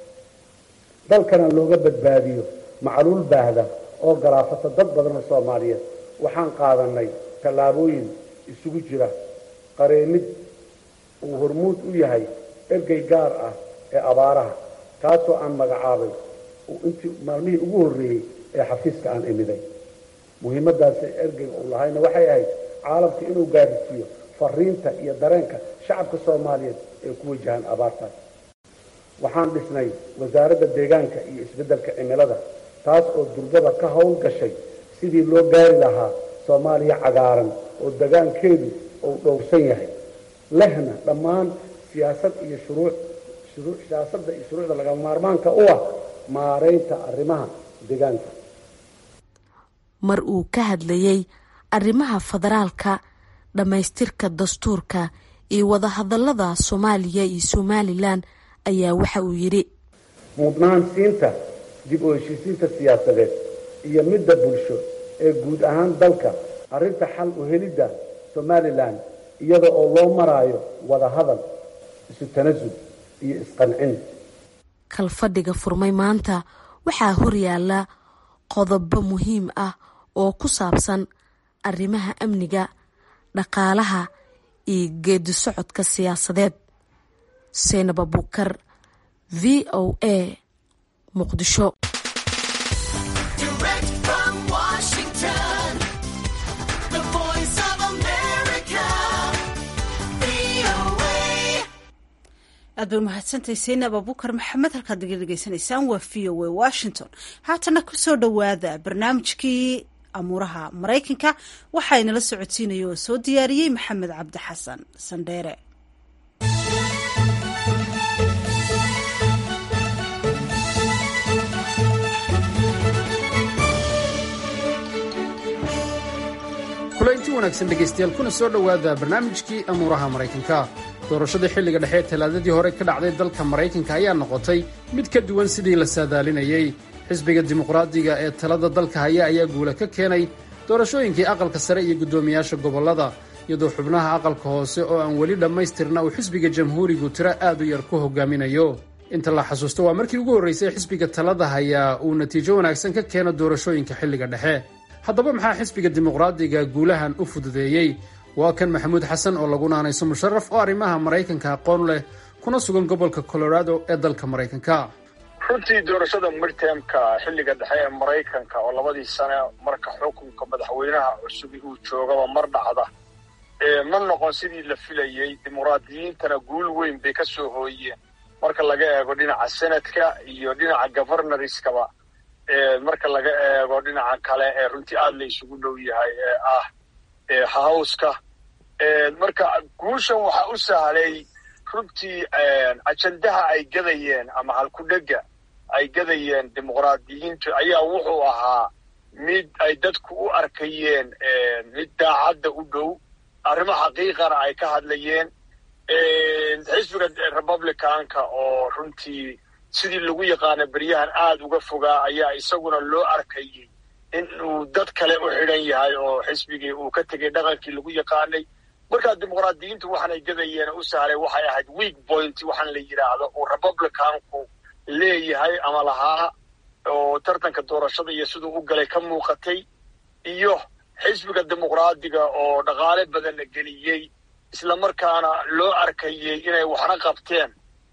[SPEAKER 2] dalkana looga badbaadiyo macluul baahda oo galaafata dad badan oo soomaaliyeed waxaan qaadanay tallaabooyin isugu jira qareemid uu hormuud u yahay ergey gaar ah ee abaaraha kaasoo aan magacaabay intii maalmihii ugu horreeyey ee xafiiska aan imiday muhiimadaasi ergeyga uu lahayna waxay ahayd caalamka inuu gaarisiiyo fariinta iyo dareenka shacabka soomaaliyeed ee ku wajahaan abaartaas waxaan dhisnay wasaaradda deegaanka iyo isbeddelka cimilada taas oo durbada ka howl gashay sidii loo gaari lahaa soomaaliya cagaaran oo degaankeedu uu dhowrsan yahay lehna dhammaan siyaasad iyo shuruuc shuruu siyaasadda iyo shuruucda lagama maarmaanka u ah maaraynta arrimaha deegaanka
[SPEAKER 16] mar uu ka hadlayey arrimaha federaalka dhammaystirka dastuurka iyo wadahadallada soomaaliya iyo somalilan ayaa waxa uu yidhi
[SPEAKER 2] mudnaansiinta dib u heshiisiinta siyaasadeed iyo midda bulsho ee guud ahaan dalka arrinta xal u helidda somalilan iyada oo loo maraayo wadahadal isu tanasul iyo isqancin
[SPEAKER 16] kalfadhiga furmay maanta waxaa horyaala qodobo muhiim ah oo ku saabsan arrimaha amniga dhaqaalaha iyo geedi socodka siyaasadeed seynab abuukar v o a muqdisho
[SPEAKER 1] aad bay umahadsantahay seynab abukar maxamed halkaad naga dhegeysanaysaan waa v o a washington haatana kusoo dhowaada barnaamijkii amuuraha maraykanka waxaa inala socodsiinaya oo soo diyaariyey maxamed cabdi xasan sandheere
[SPEAKER 17] kulaynti wanaagsan dhegaystayaal kuna soo dhowaada barnaamijkii amuuraha maraykanka doorashadii xilliga dhexe ee talaadadii hore ka dhacday dalka maraykanka ayaa noqotay mid ka duwan sidii la saadaalinayey xisbiga dimuqraadiga ee talada dalka haya ayaa guula ka keenay doorashooyinkii aqalka sare iyo guddoomiyaasha gobollada iyadoo xubnaha aqalka hoose oo aan weli dhammaystirna uu xisbiga jamhuurigu tiro aad u yar ku hogaaminayo inta la xasuusto waa markii ugu horraysay xisbiga talada hayaa uu natiijo wanaagsan ka keeno doorashooyinka xilliga dhexe haddaba maxaa xisbiga dimuqraadiga guulahan u fududeeyey waa kan maxamuud xasan oo lagu naanayso musharaf oo arrimaha maraykanka aqoon leh kuna sugan gobolka colorado ee dalka maraykanka
[SPEAKER 18] runtii doorashada midtermka xilliga dhexe ee maraykanka oo labadii sane marka xukunka madaxweynaha cusubi uu joogaba mar dhacda ma noqon sidii la filayey dimuqraadiyiintana guul weyn bay ka soo hooyeen marka laga eego dhinaca senadka iyo dhinaca governorskaba marka laga eego dhinaca kale ee runtii aada la isugu dhow yahay ee ah howska marka guushan waxaa u sahlay runtii ajandaha ay gadayeen ama halkudhega ay gadayeen dimuqraadiyiintu ayaa wuxuu ahaa mid ay dadku u arkayeen mid daacadda u dhow arrimo xaqiiqana ay ka hadlayeen xisbiga republicanka oo runtii sidii lagu yaqaana beryahan aada uga fogaa ayaa isaguna loo arkayay in uu dad kale u xidhan yahay oo xisbigii uu ka tegay dhaqankii lagu yaqaanay markaa dimuqraadiyiintu waxaanay gadayeen u sahlay waxay ahayd weak point waxaan la yidhaahdo uu republicanku leeyahay ama lahaa oo tartanka doorashada iyo siduu u galay ka muuqatay iyo xisbiga dimuqraadiga oo dhaqaale badanna geliyey islamarkaana loo arkayey inay waxna qabteen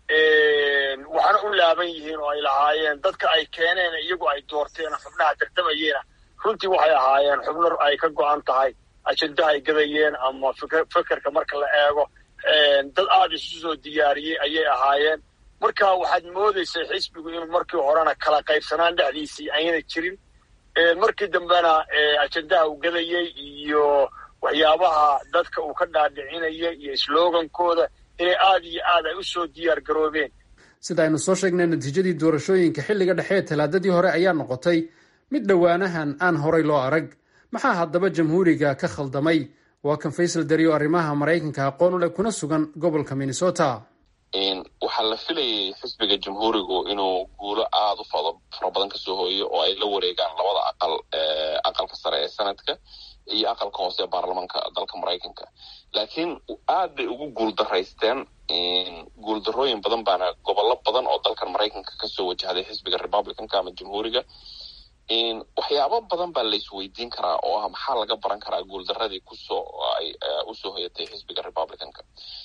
[SPEAKER 18] waxna u laaban yihiin oo ay lahaayeen dadka ay keeneen iyagu ay doorteen xubnaha tartamayeena runtii waxay ahaayeen xubno ay ka go-an tahay ajendaha ay gadayeen ama fekerka marka la eego dad aada isu soo diyaariyey ayay ahaayeen marka waxaad moodaysay xisbigu inuu markii horena kala qaybsanaan dhexdiisii ayna jirin markii dambena ajendaha uu gadayey iyo waxyaabaha dadka uu ka dhaadhicinaya iyo slogankooda inay aada iyo aad ay u soo diyaar garoobeen
[SPEAKER 17] sida aynu soo sheegnay natiijadii doorashooyinka xilliga dhexe ee talaadadii hore ayaa noqotay mid dhowaanahan aan horay loo arag maxaa haddaba jamhuuriga ka khaldamay waa kan faysal dariyo arrimaha maraykanka aqoon u leh kuna sugan gobolka minnesota
[SPEAKER 19] waxaa la filayay xisbiga jamhuurigu inuu guulo aada u fara badan kasoo hooyo oo ay la wareegaan labada aqal aqalka sare ee sanadka iyo aqalka hoose ee baarlamaanka dalka maraykanka laakiin aad bay ugu guuldaraysteen guuldarooyin badan baana gobollo badan oo dalkan maraykanka kasoo wajahday xisbiga republicanka ama jamhuuriga waxyaabo badan baa laisweydiin karaa oo ah maxaa laga baran karaa guuldaradii kusoo ay usoo hoyatay xisbiga republicanka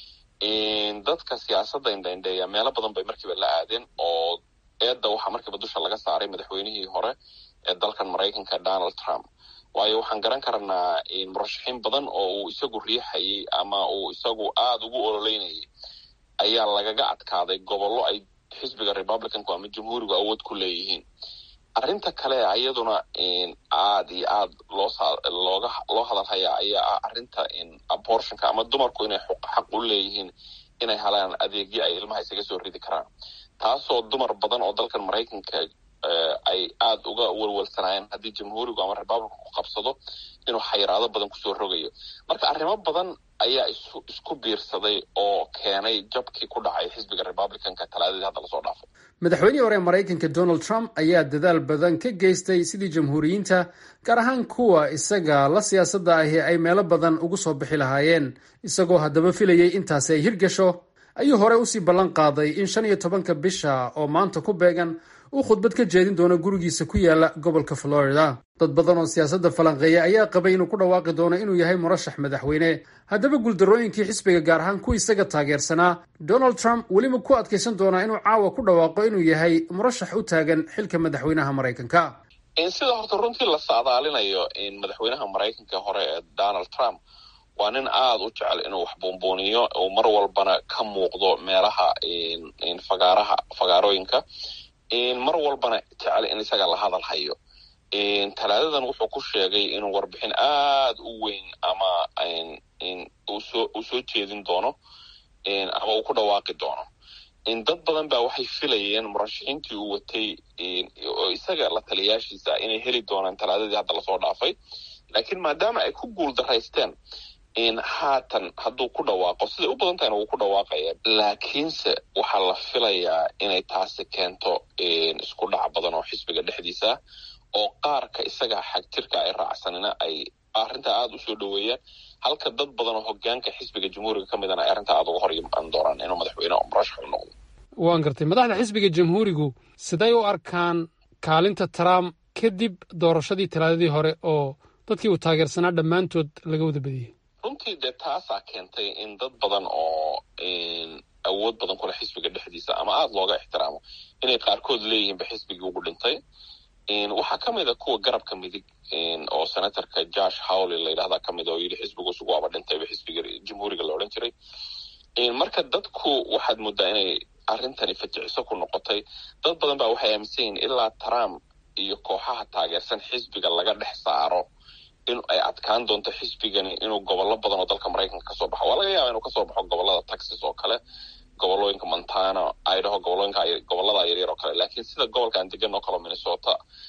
[SPEAKER 19] dadka siyaasadda indhaindheeya meelo badan bay markiiba la aadeen oo eedda waxaa markiiba dusha laga saaray madaxweynihii hore ee dalkan maraykanka donald trump waayo waxaan garan karnaa murashaxiin badan oo uu isagu riixayay ama uu isagu aada ugu ololeynayay ayaa lagaga adkaaday gobollo ay xisbiga republicanku ama jamhuurigu awood ku leeyihiin arrinta kale iyaduna aada iyo aad loolooga loo hadalhayaa ayaa ah arrinta abortionka ama dumarku inay xaq u leeyihiin inay helaan adeegyo ay ilmaha isaga soo ridi karaan taasoo dumar badan oo dalkan maraykanka ay aada uga walwalsanaayeen haddii jamhuurigu ama republicanku ku qabsado inuu xayiraado badan kusoo rogayo marka arrimo badan ayaa isu isku biirsaday oo keenay jabkii ku dhacay xisbiga republicanka talaadadii hadda lasoo dhaafay
[SPEAKER 17] madaxweynihii hore ee maraykanka donald trump ayaa dadaal badan ka geystay sidii jamhuuriyiinta gaar ahaan kuwa isaga la siyaasadda ahi ay meelo badan ugu soo bixi lahaayeen isagoo haddaba filayay intaasi ay hirgasho ayuu hore usii ballan qaaday in shan iyo tobanka bisha oo maanta ku beegan uu khudbad ka jeedin doono gurigiisa ku yaala gobolka florida dad badan oo siyaasadda falanqeeya ayaa qabay inuu ku dhawaaqi doono inuu yahay murashax madaxweyne haddaba guuldarooyinkii xisbiga gaar ahaan ku isaga taageersanaa donald trump weliba ku adkaysan doonaa inuu caawa ku dhawaaqo inuu yahay murashax u taagan xilka madaxweynaha maraykanka
[SPEAKER 19] sida horta runtii la saadaalinayo madaxweynaha maraykanka hore ee donald trump waa nin aada u jecel inuu wax buunbuuniyo uu mar walbana ka muuqdo meelaha fagaaraha fagaarooyinka mar walbana jecel in isaga la hadal hayo talaadadan wuxuu ku sheegay inuu warbixin aada u weyn ama usoo uu soo jeedin doono ama uu ku dhawaaqi doono dad badan ba waxay filayeen murashaxiintii uu watay oo isaga la taliyaashiisa inay heli doonaan talaadadii hadda lasoo dhaafay laakiin maadaama ay ku guul daraysteen haatan hadduu ku dhawaaqo siday u badan tahayna wuu ku dhawaaqaya laakiinse waxaa la filayaa inay taasi keento isku dhac badan oo xisbiga dhexdiisa oo qaarka isaga xagjirka ay raacsanina ay arrintaa aada usoo dhoweeyaan halka dad badan oo hogaanka xisbiga jamhuuriga ka midana ay arrintaa aada uga hor imaan doonaan inuu madaxweyne murashax u noqdo
[SPEAKER 17] waan gartay madaxda xisbiga jamhuurigu siday u arkaan kaalinta trump kadib doorashadii talaadadii hore oo dadkii uu taageersanaa dhammaantood laga wada badiyey
[SPEAKER 19] runtii dee taasaa keentay in dad badan oo awood badan kule xisbiga dhexdiisa ama aada looga ixtiraamo inay qaarkood leeyihiinba xisbigii ugu dhintay waxaa ka mid a kuwa garabka midig oo senatorka josh howley la yidhahdaa ka mid oo yidhi xisbigu isugu waaba dhintayba xisbiga jamhuuriga la odhan jiray marka dadku waxaad moodaa inay arrintani fajiciso ku noqotay dad badan baa waxay aaminsan yihiin ilaa trump iyo kooxaha taageersan xisbiga laga dhex saaro in ay adkaan doonto xisbigani inuu gobollo badan oo dalka maraykanka kasoo baxo waa laga yaaba inuu kasoo baxo gobollada texas oo kale gobolooyinka montana idaho gobolooyinka gobollada yaryar oo kale laakiin sida gobolkan degan oo kale minnesota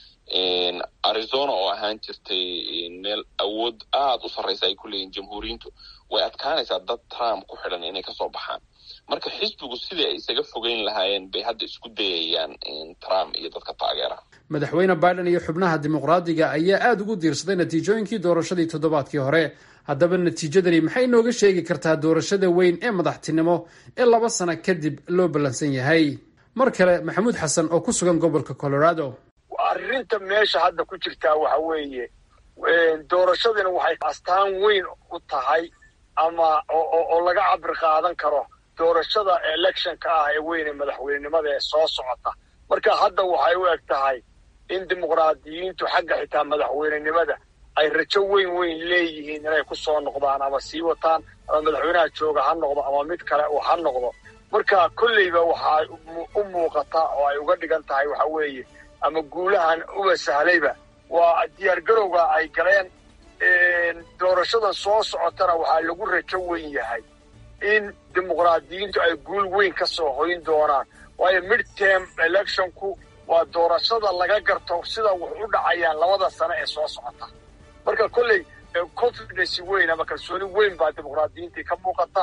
[SPEAKER 19] arizona oo ahaan jirtay meel awood aada u sarreysa ay ku leeyihin jamhuuriyiintu way adkaanaysaa dad trump ku xidhan inay kasoo baxaan marka xisbigu sidii ay isaga fogeyn lahaayeen bay hadda isku dayayaan trump iyo dadka taageera
[SPEAKER 17] madaxweyne biden iyo xubnaha dimuqraadiga ayaa aada ugu diirsaday natiijooyinkii doorashadii toddobaadkii hore haddaba natiijadani maxay inooga sheegi kartaa doorashada weyn ee madaxtinimo ee laba sano kadib loo ballansan yahay mar kale maxamuud xasan oo ku sugan gobolka colorado
[SPEAKER 18] arrinta meesha hadda ku jirtaa waxa weeye doorashadina waxay astaan weyn u tahay ama oo laga cabir qaadan karo doorashada electionka ah ee weyn ee madaxweynenimada ee soo socota marka hadda waxay u eg tahay in dimuqraadiyiintu xagga xitaa madaxweynenimada ay rajo weyn weyn leeyihiin inay ku soo noqdaan ama sii wataan ama madaxweynaha jooga ha noqdo ama mid kale uu ha noqdo marka kolleyba waxaa u muuqata oo ay uga dhigan tahay waxa weeye ama guulahan uba sahlayba waa diyaar garowga ay galeen doorashadan soo socotana waxaa lagu rajo weyn yahay in dimuqraadiyiintu ay guul weyn ka soo hoyn doonaan waayo midterm electionku waa doorashada laga garto sida wax u dhacayaan labada sano ee soo socota marka kolley confidence weyn ama kalsooni weyn baa dimuqraadiyiintii ka muuqata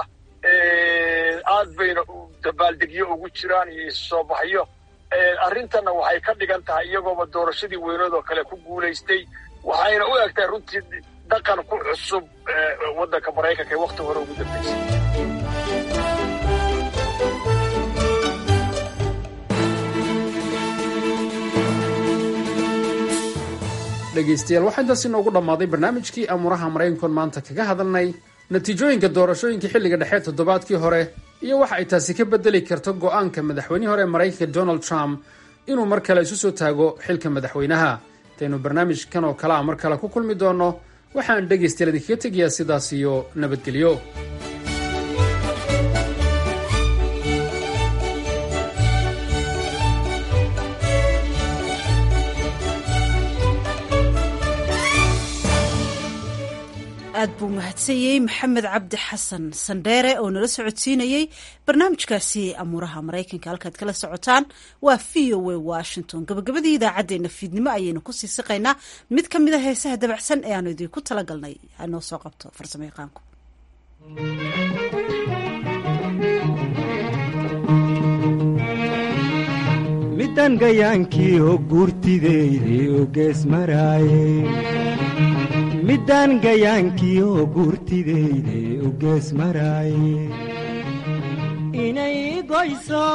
[SPEAKER 18] aad bayna dabaaldegyo ugu jiraan iyo soo baxyo arrintanna waxay ka dhigan tahay iyagooba doorashadii weynood oo kale ku guulaystay waxayna u eg tahay runtii dhaqan ku cusub waddanka maraykanka ee wakhti hore ugu dambaysay
[SPEAKER 17] dhegaystayaal waxaa intaas inoogu dhammaaday barnaamijkii amuuraha maraykankoon maanta kaga hadalnay natiijooyinka doorashooyinkii xilliga dhexe toddobaadkii hore iyo waxa ay taasi ka bedeli karto go'aanka madaxweynihii hore ee maraykanka donald trump inuu mar kale isu soo taago xilka madaxweynaha intaynu barnaamijkan oo kale a mar kale ku kulmi doonno waxaan dhegaystayaal idinkaga tegayaa sidaas iyo nabadgelyo
[SPEAKER 1] aad buu mahadsanyey maxamed cabdi xasan sandheere oo nala socodsiinayey barnaamijkaasi amuuraha maraykanka halkaad kala socotaan waa v o a washington gabagabadii idaacaddeenna fiidnimo ayaynu kusii siqaynaa mid ka mid a heesaha dabacsan ee aanu idinku talagalnay hanoo soo qabto farsamo yaqaanku
[SPEAKER 20] midan gayaankii oo guurtideyde oo gees maraaye middaan gayaankii oo guurtideyde u gees maraaye inay goyso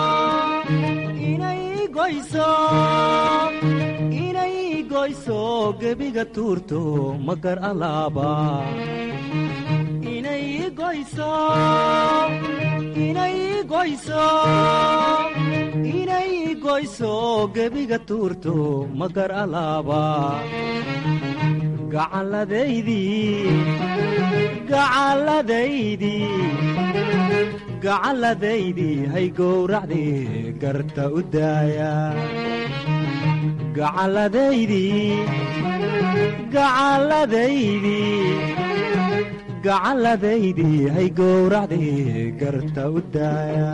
[SPEAKER 20] inay goyso inay goyso gebiga tuurto magar alaaba inay goyso inay goyso inay goyso gebiga tuurto magar alaaba gacalladaydii hay gowracdii garta u daaya gacalladaydii hay gowracdii garta u daaya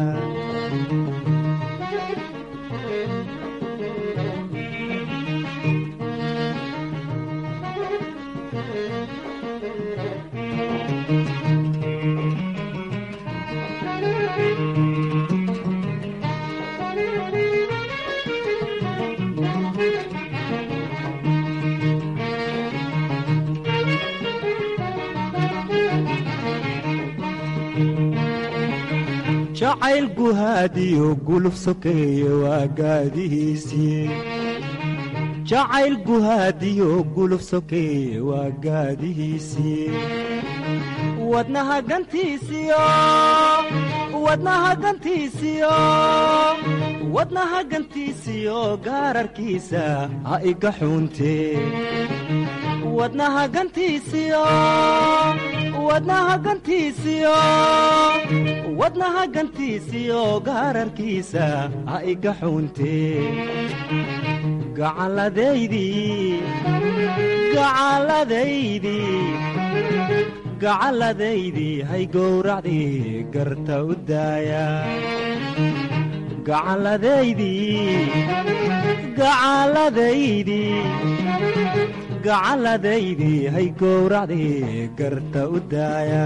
[SPEAKER 20] jacayl guhaadiyo guluf sokeeye waa gaadihiisii jacayl guhaadiyo guluf sokeeye waa gaadihiisii wadnaha gantiisiyo wadnaha gantiisiyo wadnaha gantiisiyo gaararkiisa ha iga xuuntee wadnaha gantiisiyo wadnaha gantiisiyo wadnaha gantiisiyo gaararkiisa ha iga xuuntee gacalladaydii gacalladaydii gacalladaydii hay gowracdii garta u daaya gacalladaydii gacalladaydii gacalladaydii hay gowracdii garta u daaya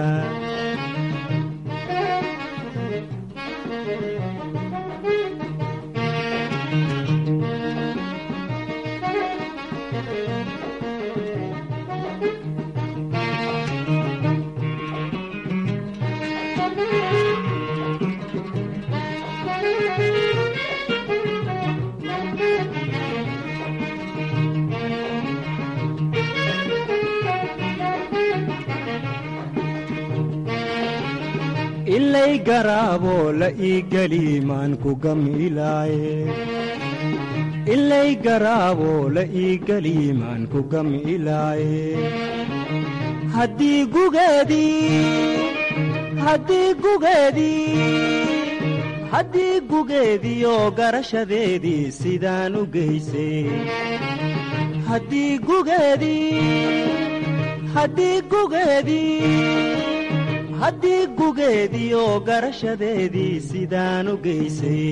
[SPEAKER 20] ilay garaaboo la ii geli maan ku gamilaaye ilay garaaboo la ii geli maan ku gamilaaye haddii gugeedii haddii gugeedii haddii gugeediioo garashadeedii sidaan u geysay haddii gugeedii haddii gugeedii haddii gugeediioo garashadeedii sidaan u geysay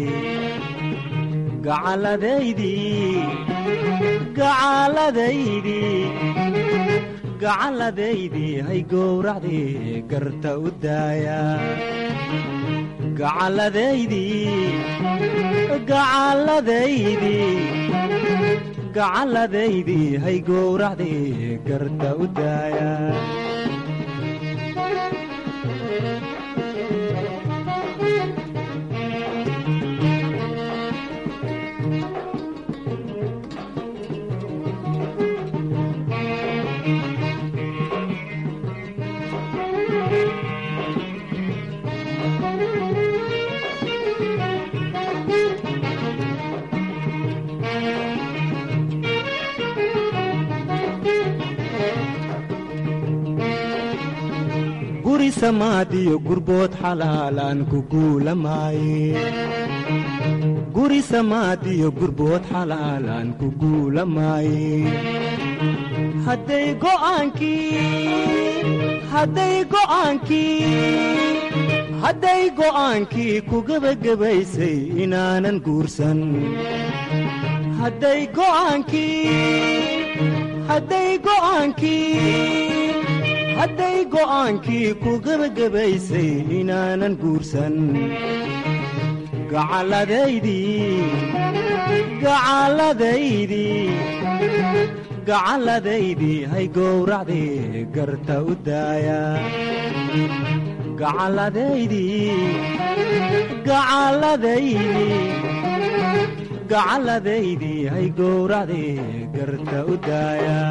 [SPEAKER 20] gacalladaydii gacalladaydii gacalladaydii hay gowracdii garta u daaya gacalladaydii gacalladaydii gacalladaydii hay gowracdii garta u daaya guri samaadiyo gurbood xalaalaan ku guulamaaye guri samaadiyo gurbood xalaalaan ku guulamaaye hadday go'aankii hadday go'aankii hadday go'aankii ku gebagabaysay inaanan guursan hadday go'aankii hadday go'aankii hadday go'aankii ku gebagabaysay inaanan guursan gacalladaydii gacalladaydii gacalladaydii hay gowracdii garta u daaya gacalladaydii gacalladaydii gacalladaydii hay gowracdii garta u daaya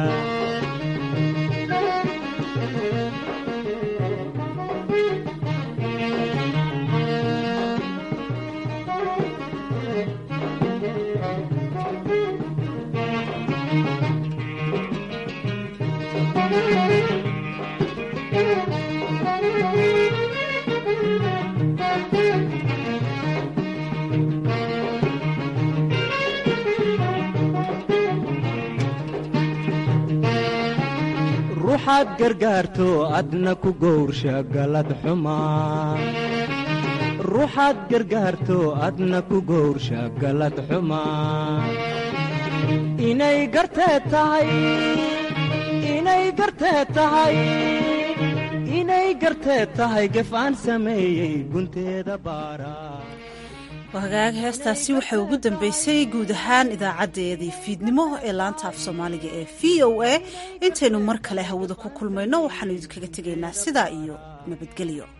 [SPEAKER 20] ruuxaad gargaarto adna ku gowrsha galad xumaa ruuxaad gargaarto adna ku gowrsha galad xumaa inay garteed tahay inay garteed tahay inay garteed tahay gef aan sameeyey gunteeda baara
[SPEAKER 1] hagaag heestaasi waxay ugu dambeysay guud ahaan idaacadeedii fiidnimo ee laanta af soomaaliga ee v o a intaynu mar kale hawada ku kulmayno waxaanu idinkaga tegaynaa sidaa iyo nabadgelyo